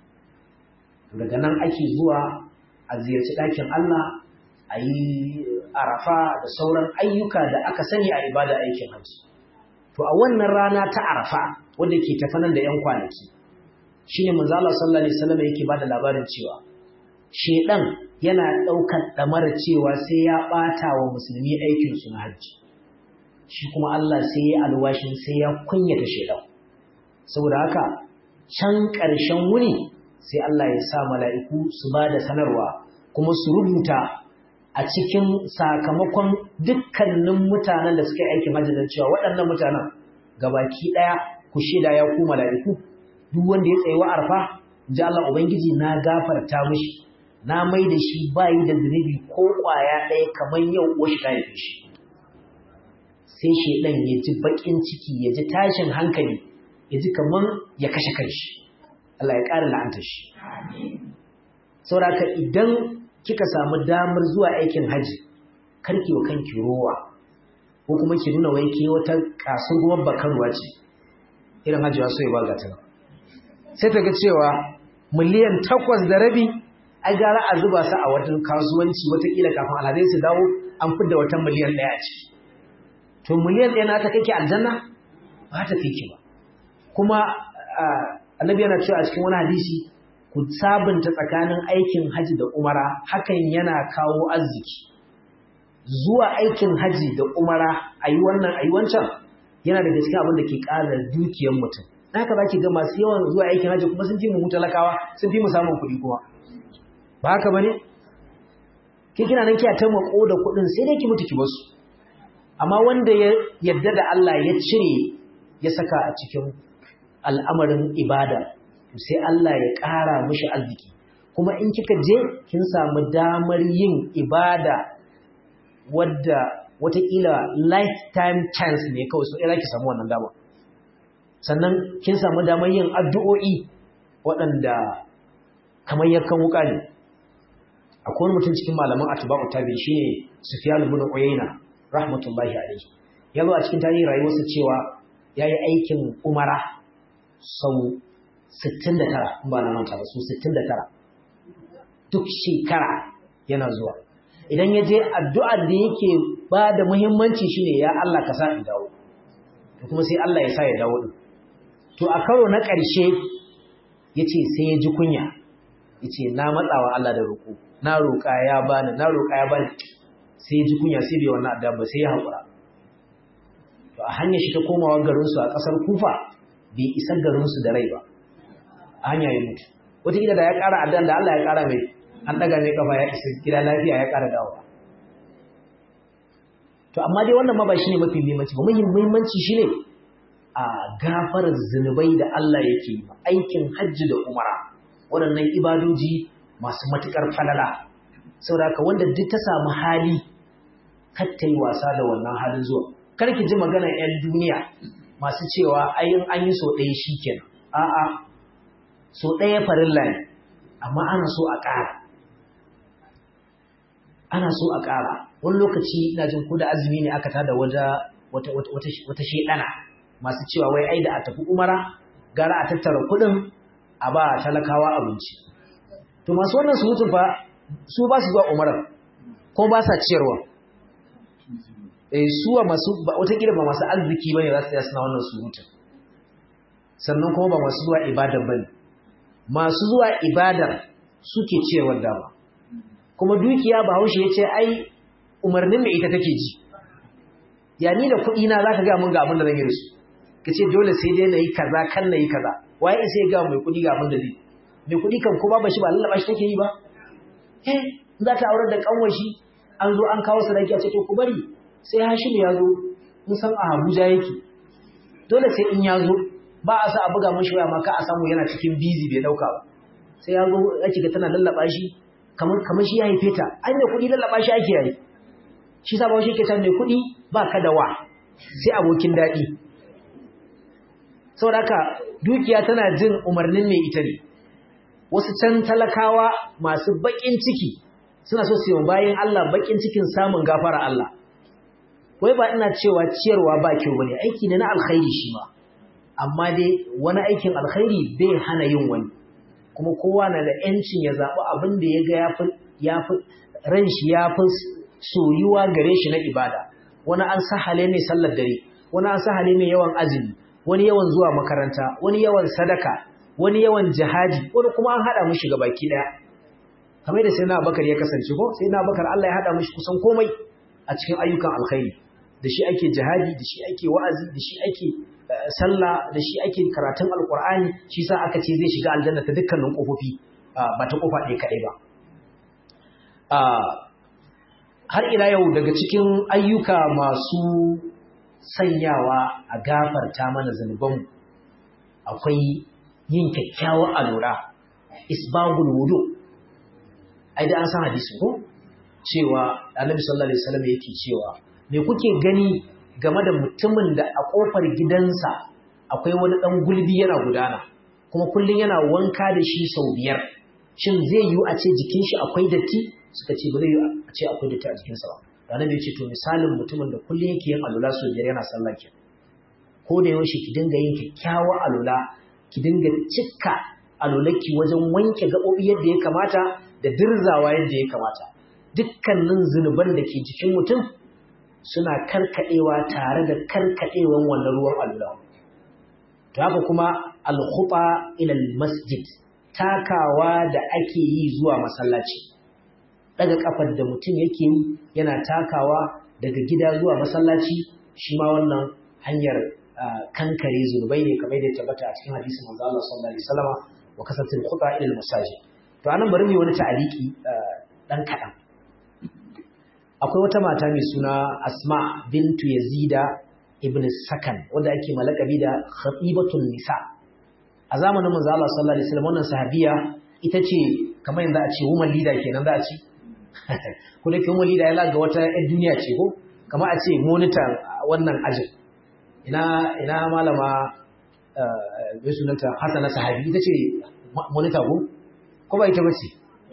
daga nan ake zuwa a ziyarci ɗakin Allah a yi arafa da sauran ayyuka da aka sani a ibada aikin hajji to a wannan rana ta arafa wanda ke tafi nan da yan kwanaki shine manzo Allah sallallahu alaihi wasallam yake bada labarin cewa shedan yana daukar damar cewa sai ya bata wa musulmi aikin su na hajji shi kuma Allah sai ya alwashin sai ya kunyata shedan saboda haka can ƙarshen wuni sai Allah ya sa mala'iku su ba da sanarwa kuma su rubuta a cikin sakamakon dukkanin mutanen da suka yi aikin hajji cewa waɗannan mutanen gabaki ɗaya ku shaida ya ku mala'iku duk wanda ya tsaye wa arfa ji Allah Ubangiji na gafarta mishi na mai da shi bayi da zunubi ko ƙwaya ɗaya kamar yau wasu ta haife shi sai shaidan ya ji baƙin ciki ya ji tashin hankali ya ji kamar ya kashe kanshi Allah ya ƙara la'anta shi sauraka idan kika samu damar zuwa aikin haji karki wa kanki rowa ko kuma ki nuna wai ke wata kasar ruwan bakarwa ce irin hajiwa so ya baga ta sai ta ga cewa miliyan takwas da rabi ai gara a zuba su a watan kasuwanci watakila kafin alhazai su dawo an fidda wata miliyan ɗaya a ciki to miliyan ɗaya na ta kai ki aljanna ba ta kai ki ba kuma annabi yana cewa a cikin wani hadisi ku sabunta tsakanin aikin haji da umara hakan yana kawo arziki zuwa aikin haji da umara a yi wannan a yi wancan yana da gaske abin da ke ƙara dukiyar mutum na haka za ki ga masu yawan zuwa aikin haji kuma sun fi mu talakawa sun fi mu samun kuɗi kuma ba haka ba ne ke kina nan kiya ta mako da kuɗin sai dai ki mutu ki basu amma wanda ya yadda da Allah ya cire ya saka a cikin al'amarin ibada sai Allah ya ƙara mishi arziki kuma in kika je kin samu damar yin ibada wadda watakila lifetime chance ne kawai so ira ki samu wannan dama sannan kin samu damar yin addu'o'i waɗanda kamar yakan wuka ne akwai wani mutum cikin malaman atba'u tabi shine Sufyan ibn Uyayna rahmatullahi alayhi yazo a cikin tarihin rayuwarsa cewa yayi aikin umara sau 69 ba na manta ba su 69 duk shekara yana zuwa idan ya je addu'ar da yake ba da muhimmanci shine ya Allah ka sa in dawo to kuma sai Allah ya sa ya dawo din to a karo na ƙarshe yace sai ya ji kunya yace na matsawa Allah da roƙo na roƙa ya bani na roƙa ya bani sai ya ji kunya sai bai wannan addu'a ba sai ya haƙura to a hanyar shi ta komawa garinsu a ƙasar Kufa bai isa garinsu da rai ba a hanya ya mutu wataƙila da ya ƙara addan da Allah ya ƙara mai an ɗaga mai ƙafa ya isa gida lafiya ya ƙara dawowa to amma dai wannan ma ba shi ne mafi muhimmanci ba muhimmanci shi ne a gafarar zunubai da Allah yake yi aikin hajji da umara waɗannan ibadoji masu matuƙar falala saboda haka wanda duk ta samu hali kar ta yi wasa da wannan halin zuwa kar ki ji maganar 'yan duniya masu cewa ayin an yi so ɗaya shi kenan a'a so ɗaya farilla ne amma ana so a ƙara ana so a ƙara wani lokaci ina jin ko da azumi ne aka tada wata wata wata wata shedana masu cewa wai ai da a tafi umara gara a tattara kuɗin a ba talakawa abinci to masu wannan surutun fa su ba su zuwa umarar ko ba sa ciyarwa eh suwa masu wata kila ba masu arziki bane za su tsaya suna wannan surutun sannan kuma ba masu zuwa ibadar bane masu zuwa ibadar suke ciyarwar dama kuma dukiya ba haushe ya ce ai umarnin mai ita take ji ya ni da kuɗi na za ka ga mun ga abin da zan yi da su ka ce dole sai dai na yi kaza kan na yi kaza waye sai ga mai kuɗi ga abin da zai mai kuɗi kan ko ba shi ba lallaba shi take yi ba eh za ta aurar da kanwar shi an zo an kawo sadaki a ce to ku bari sai Hashim ya zo mun san a Abuja yake dole sai in ya zo ba a sa a buga mashi waya ma ka a samu yana cikin busy bai dauka ba sai ya zo ake ga tana lallaba shi kamar kamar shi ya haife ta ai mai kuɗi lallaba shi ake yi shi sa ba shi ke san mai kuɗi ba ka da wa sai abokin daɗi saboda haka dukiya tana jin umarnin mai ita ne wasu can talakawa masu baƙin ciki suna so su yi bayan Allah baƙin cikin samun gafara Allah wai ba ina cewa ciyarwa ba kyau bane aiki ne na alkhairi shi ma amma dai wani aikin alkhairi bai hana yin wani kuma kowa na da yancin ya zaɓi abin da ya ga ya fi ran shi ya fi soyuwa gare shi na ibada wani an sahale mai sallar dare wani an sahale mai yawan azumi wani yawan zuwa makaranta wani yawan sadaka wani yawan jihadi wani kuma an haɗa mushi ga baki ɗaya kamar da sai na bakar ya kasance ko sai na bakar Allah ya haɗa mushi kusan komai a cikin ayyukan alkhairi da shi ake jihadi da shi ake wa'azi da shi ake sallah da shi ake karatun alkur'ani shi sa aka ce zai shiga aljanna ta dukkanin kofofi ba ta kofa ɗaya kaɗai ba har ila yau daga cikin ayyuka masu sanyawa a gafarta mana zunubanmu akwai yin kyakkyawar alura isbagul wudu ai da an san hadisi ko cewa annabi sallallahu alaihi wasallam yake cewa me kuke gani game da mutumin da a kofar gidansa akwai wani dan gulbi yana gudana kuma kullun yana wanka da shi sau biyar shin zai yiwu a ce jikin shi akwai datti suka ce ba zai yiwu a ce akwai datti a jikinsa ba annabi ya ce to misalin mutumin da kullun yake yin alula sau biyar yana sallah kenan ko da yaushe ki dinga yin kyakkyawar alula ki dinga cika alulaki wajen wanke gaɓoɓi yadda ya kamata da dirzawa yadda ya kamata dukkanin zunuban da ke jikin mutum suna karkaɗewa tare da karkaɗewan wannan ruwan alula to haka kuma alkhuba ila masjid takawa da ake yi zuwa masallaci daga kafar da mutum yake yi yana takawa daga gida zuwa masallaci shi ma wannan hanyar kankare zunubai ne kamar da ya tabbata a cikin hadisin manzo Allah sallallahu alaihi wasallam wa kasatul khuta ila al-masajid to anan bari mu wani ta'aliki dan kadan akwai wata mata mai suna Asma bintu Yazida ibn Sakan wanda ake malakabi da khatibatun nisa a zamanin manzo Allah sallallahu alaihi wasallam wannan sahabiya ita ce kamar yanda a ce woman leader kenan za a ce ko da woman leader ya laga wata ƴan duniya ce ko kamar a ce monitor wannan ajin ina ina malama mai sunanta Hassana sahabi ita ce monitor ko ko ba ita bace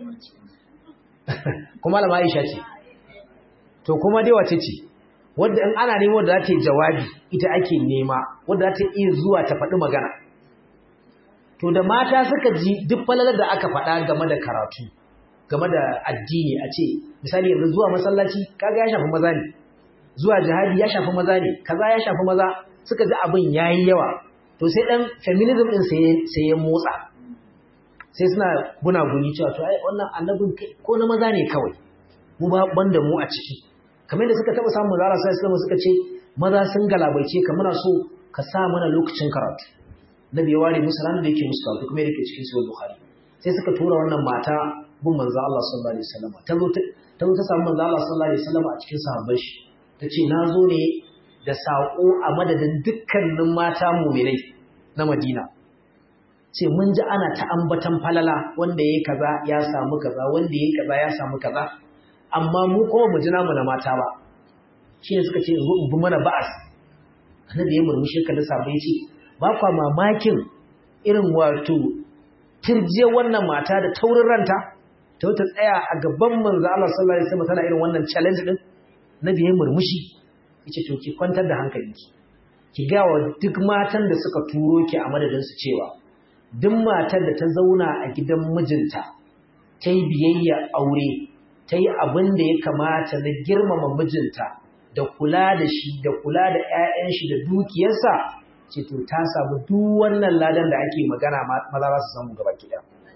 ko malama Aisha ce to kuma dai wace ce wadda in ana neman wadda za ta yi jawabi ita ake nema wadda za ta iya zuwa ta faɗi magana to da mata suka ji duk falalar da aka faɗa game da karatu game da addini a ce misali yanzu zuwa masallaci kaga ya shafi maza ne zuwa jihadi ya shafi maza ne kaza ya shafi maza suka ji abin yayi yawa to sai dan feminism din sai ya motsa sai suna gunaguni cewa to ai wannan annabin ko na maza ne kawai mu ba banda mu a ciki kamar da suka taba samun zara sai suka ce maza sun galabaice ka muna so ka sa mana lokacin karatu nabi ya ware musu ranar da yake musu karatu kuma yake cikin sahih bukhari sai suka tura wannan mata bin manzo Allah sallallahu alaihi wasallam ta zo ta zo ta samu manzo Allah sallallahu alaihi wasallam a cikin sahabban shi tace na zo ne da sako a madadin dukkanin mata mu'minai na Madina ce mun ji ana ta ambatan falala wanda yayi kaza ya samu kaza wanda yayi kaza ya samu kaza amma mu kuma mu ji namu na mata ba shi ne suka ce in bi mana ba'as annabi ya murmushi ka da sabai ce ba kwa mamakin irin wato tirje wannan mata da taurin ranta ta wata tsaya a gaban manzo Allah sallallahu alaihi wasallam tana irin wannan challenge din nabi ya murmushi yace to ki kwantar da hankalinki ki ga wa duk matan da suka turo ki a madadin su cewa duk matar da ta zauna a gidan mijinta ta yi biyayya aure ta yi abin da ya kamata na girmama mijinta da kula da shi da kula da ƴaƴan shi da dukiyarsa ce to ta samu duk wannan ladan da ake magana maza za su samu gaba ki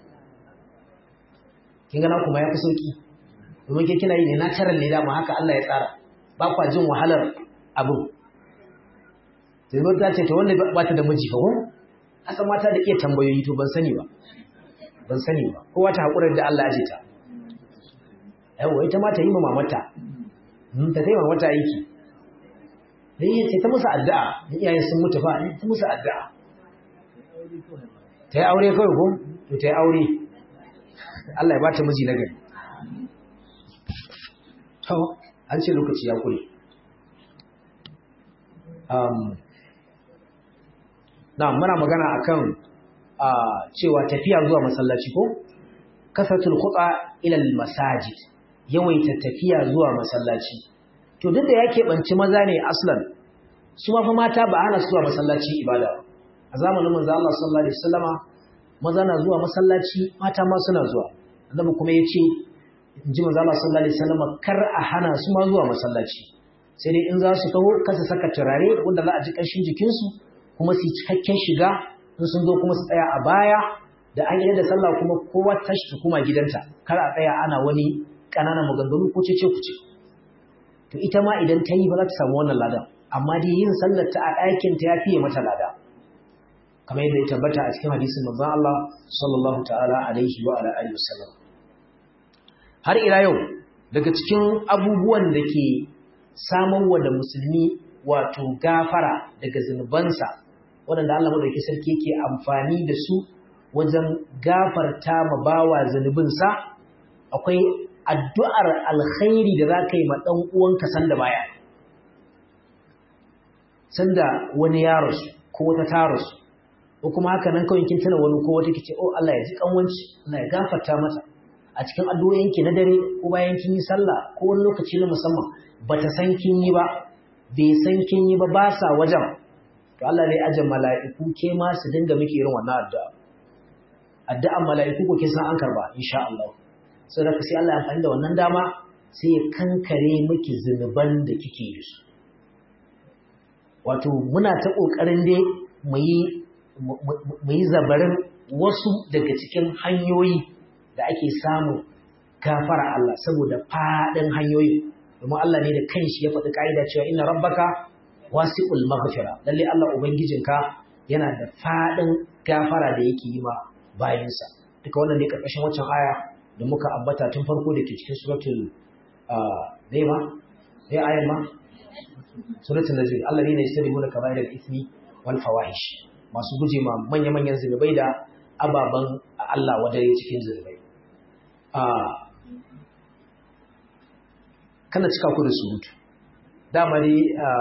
kin gana kuma ya fi sauki domin ke kina yi ne na tarar ne dama haka Allah ya tsara ba kwa jin wahalar abin sai zo ta ce to wanda ba ta da miji fa ko aka mata da iya tambayoyi to ban sani ba ban sani ba kowa ta hakurar da Allah ya ce ta yawa ita ma ta yi ma mamata ta kai mamata aiki dan yi ce ta musu addu'a in iyayen sun mutu fa ta musu addu'a ta yi aure kawai ko to ta yi aure Allah ya ba ta miji na gari to an ce lokaci ya kure um, na muna magana akan uh, cewa tafiya zuwa masallaci ko kasatul khuta ila masajid yawaita tafiya zuwa masallaci to duk da yake banci maza ne aslan su ma fa mata ba ana zuwa masallaci ibada a zamanin manzo Allah sallallahu alaihi wasallama maza na zuwa masallaci mata ma suna zuwa annabi kuma yace inji manzo Allah sallallahu alaihi wasallama kar a hana su ma zuwa masallaci sai dai in za su taho kasa saka turare wanda za a ji ƙanshin jikinsu kuma su cikakken shiga in sun zo kuma su tsaya a baya da an yi da sallah kuma kowa tashi ta kuma gidanta kar a tsaya ana wani ƙananan maganganu ko cece kuce to ita ma idan ta yi ba za ta samu wannan ladan amma dai yin sallar ta a ɗakin ta ya fiye mata lada kamar yadda ya tabbata a cikin hadisin manzon Allah sallallahu ta'ala alaihi wa ala alihi wasallam har ila yau daga cikin abubuwan da ke samarwa da musulmi wato gafara daga zunubansa waɗanda Allah madauki sarki yake amfani da su wajen gafarta ma bawa zunubinsa akwai addu'ar alkhairi da za ka yi ma ɗan uwanka sanda baya sanda wani ya rasu ko wata ta rasu ko kuma haka nan kawai kin tana wani ko wata kice oh Allah ya ji kanwanci Allah ya gafarta mata a cikin addu'o'inki na dare ko bayan kin yi sallah ko wani lokaci na musamman bata san kin yi ba bai san kin yi ba ba sa wajen to Allah ne ajin mala'iku ke ma su dinga miki irin wannan addu'a addu'an mala'iku ko kin san an karba insha Allah saboda sai Allah ya amfani da wannan dama sai ya kankare miki zunuban da kike yi su wato muna ta kokarin dai mu yi mu yi zabarin wasu daga cikin hanyoyi da ake samu gafara Allah saboda faɗin hanyoyi domin Allah ne da kanshi ya faɗi ƙa'ida cewa inna rabbaka wasi'ul maghfira lalle Allah ubangijinka yana da faɗin gafara da yake yi ma bayinsa duka wannan ne karkashin waccan aya da muka ambata tun farko da ke cikin suratul ne ma ne ayan ma suratul najm Allah ne ya sani muna kaba'ir al-ithmi wal fawahish masu guje ma manya-manyan zunubai da ababen Allah wadare cikin zunubai kana cika ku da surutu dama ne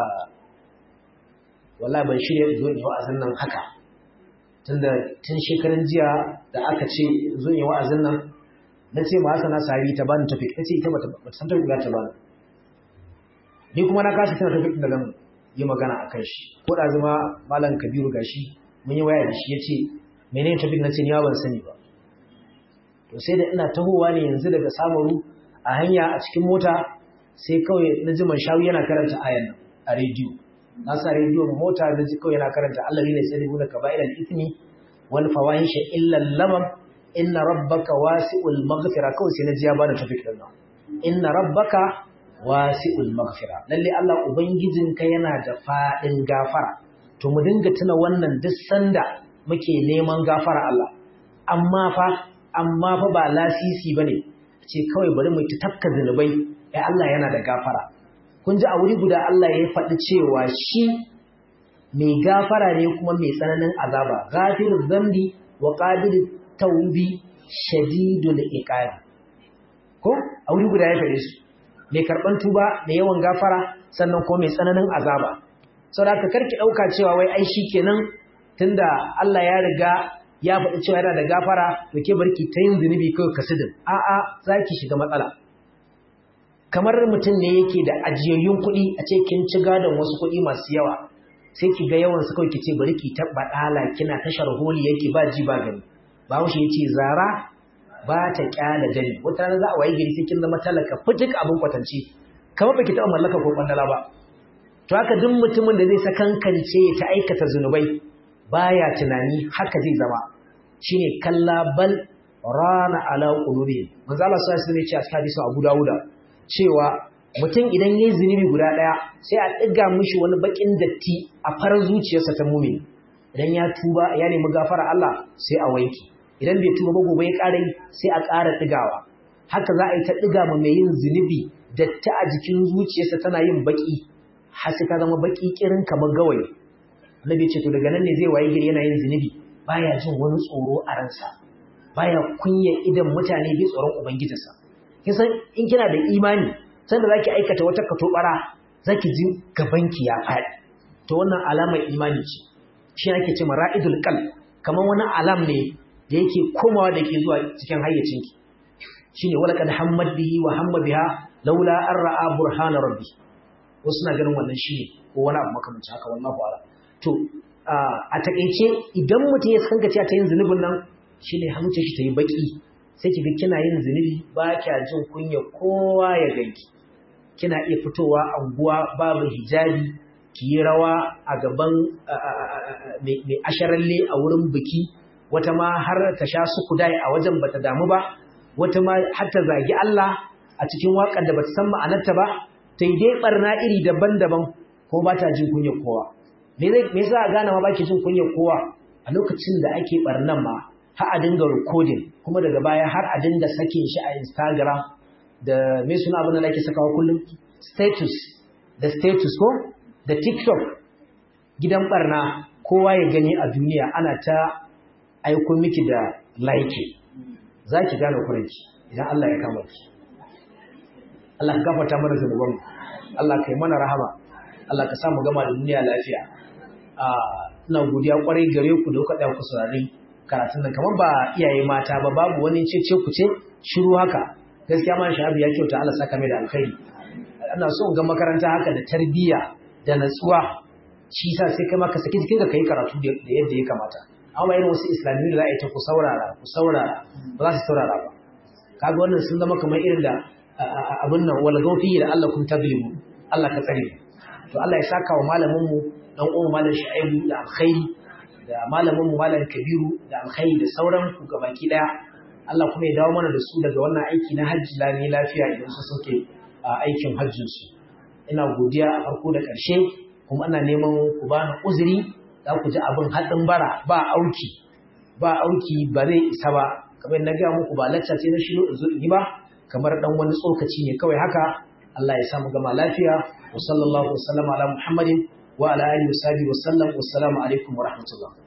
wallahi ban shirya zo in yi wa'azin nan haka tunda tun shekaran jiya da aka ce zo in yi wa'azin nan na ce ma hasana sari ta bani tafi ta ce ita ba ta san tafi ta bani ni kuma na kasa tana tafi da zan yi magana a kan shi ko da zama malam kabiru gashi mun yi waya da shi ya ce menene tafi na ce ni ban sani ba to sai da ina tahowa ne yanzu daga samaru a hanya a cikin mota sai kawai na ji shawu yana karanta ayan nan a rediyo na sa rediyo mota na ji kawai yana karanta Allah ne sai da kaba'ir al-ithmi wal fawahisha illa lamam inna rabbaka wasi'ul maghfira kawai sai na ji ya bada tafik din nan inna rabbaka wasi'ul maghfira lalle Allah ubangijinka yana da fadin gafara to mu dinga tuna wannan duk sanda muke neman gafara Allah amma fa amma fa ba lasisi bane ce kawai bari mu ta tafka zinubai ai Allah yana da gafara kun ji a wuri guda Allah ya faɗi cewa shi mai gafara ne kuma mai tsananin azaba ghafiruz zambi wa qabilut tawbi shadidul iqab ko a wuri guda ya faɗe su mai karban tuba da yawan gafara sannan ko mai tsananin azaba saboda ka karki dauka cewa wai ai shikenan tunda Allah ya riga ya faɗi cewa yana da gafara to ke barki ta yin zunubi kawai kasidin a'a zaki shiga matsala kamar mutum ne yake da ajiyayyun kuɗi a ce kin ci gadon wasu kuɗi masu yawa sai ki ga yawan su kawai ki ce bari ki taɓa ɗala kina tashar holi yake ba ji ba gani ba ya ce zara ba ta kyala dani wata rana za a wayi gari sai kin zama talaka fitik abin kwatance kamar baki taɓa mallaka ko kwandala ba to haka duk mutumin da zai sakankance ta aikata zunubai baya tunani haka zai zama shine kalla bal rana ala qulubi manzo Allah sallallahu alaihi wasallam ya ce a cikin hadisin Abu Dawuda cewa mutum idan yayi zunubi guda daya sai a diga mishi wani bakin datti a farar zuciyarsa ta mu'min idan ya tuba ya nemi gafara Allah sai a wanki idan bai tuba ba gobe ya ƙara yi sai a ƙara digawa haka za a yi ta diga ma mai yin zunubi datti a jikin zuciyarsa tana yin baki har sai ta zama baki kirin kamar gawayi annabi ce to daga nan ne zai waye gari yana yin zunubi baya jin wani tsoro a ransa baya kunya idan mutane bi tsoron ubangijinsa kisan in kina da imani sanda zaki aikata wata katobara zaki ji gabanki ya faɗi to wannan alamar imani ce shi ake ce mara'idul qalb kamar wani alam ne da yake komawa da ke zuwa cikin hayyacinki shine walaqad hammad bihi wa hamma biha laula an ra'a burhana rabbi wasu na ganin wannan shine ko wani abu makamancin haka wallahu a'lam to a takeice idan mutum ya sanka cewa ta yin zunubin nan shine hamce shi ta yi baki sai kiga kina yin zunubi ba kya jin kunya kowa ya ganki kina iya fitowa anguwa babu hijabi ki yi rawa a gaban mai asharalle a wurin biki wata ma har ta sha su kudai a wajen bata damu ba wata ma har ta zagi Allah a cikin waƙar da bata san ma'anarta ba ta yi dai barna iri daban-daban ko ba ta jin kunyar kowa me yasa a gane ma baki jin kunyar kowa a lokacin da ake barnan ma har a dinga recording kuma daga baya har a dinga sakin shi a Instagram da me suna abin da ake sakawa kullum status da status ko da TikTok gidan barna kowa ya gani a duniya ana ta aiko miki da like zaki gane kuranki idan Allah ya kama ki Allah ka gafarta mana zanubanmu Allah ka yi mana rahama Allah ka samu gama da duniya lafiya ina godiya kwarai gare ku da kuka ɗauka saurari karatun nan kamar ba iyaye mata ba babu wani cece ku ce shiru haka gaskiya ma shahabi ya kyauta Allah saka mai da alkhairi ina so ga makaranta haka da tarbiyya da natsuwa shi yasa sai kai ma ka saki jikinka kai karatu da yadda ya kamata amma irin wasu islamiyu da za a yi ta ku saurara ku saurara ba za su saurara ba kaga wannan sun zama kamar irin da abin nan wal gaufi da Allah kun tablimu Allah ka tsare to Allah ya saka wa malamin mu dan uwan malam Shu'aibu da alkhairi da malamin mu malam Kabiru da alkhairi da sauran ku gabaki daya Allah kuma ya dawo mana da su daga wannan aiki na hajji lami lafiya idan su soke aikin hajjin su ina godiya a farko da ƙarshe kuma ana neman ku bani uzuri za ku ji abin haɗin bara ba auki ba auki ba zai isa ba kamar na ga muku ba lacca ce na shi in zo in yi ba kamar dan wani tsokaci ne kawai haka Allah ya samu gama lafiya wa sallallahu wa sallama ala Muhammadin wa ala alihi wa sahbihi wa sallam wa assalamu alaikum wa rahmatullah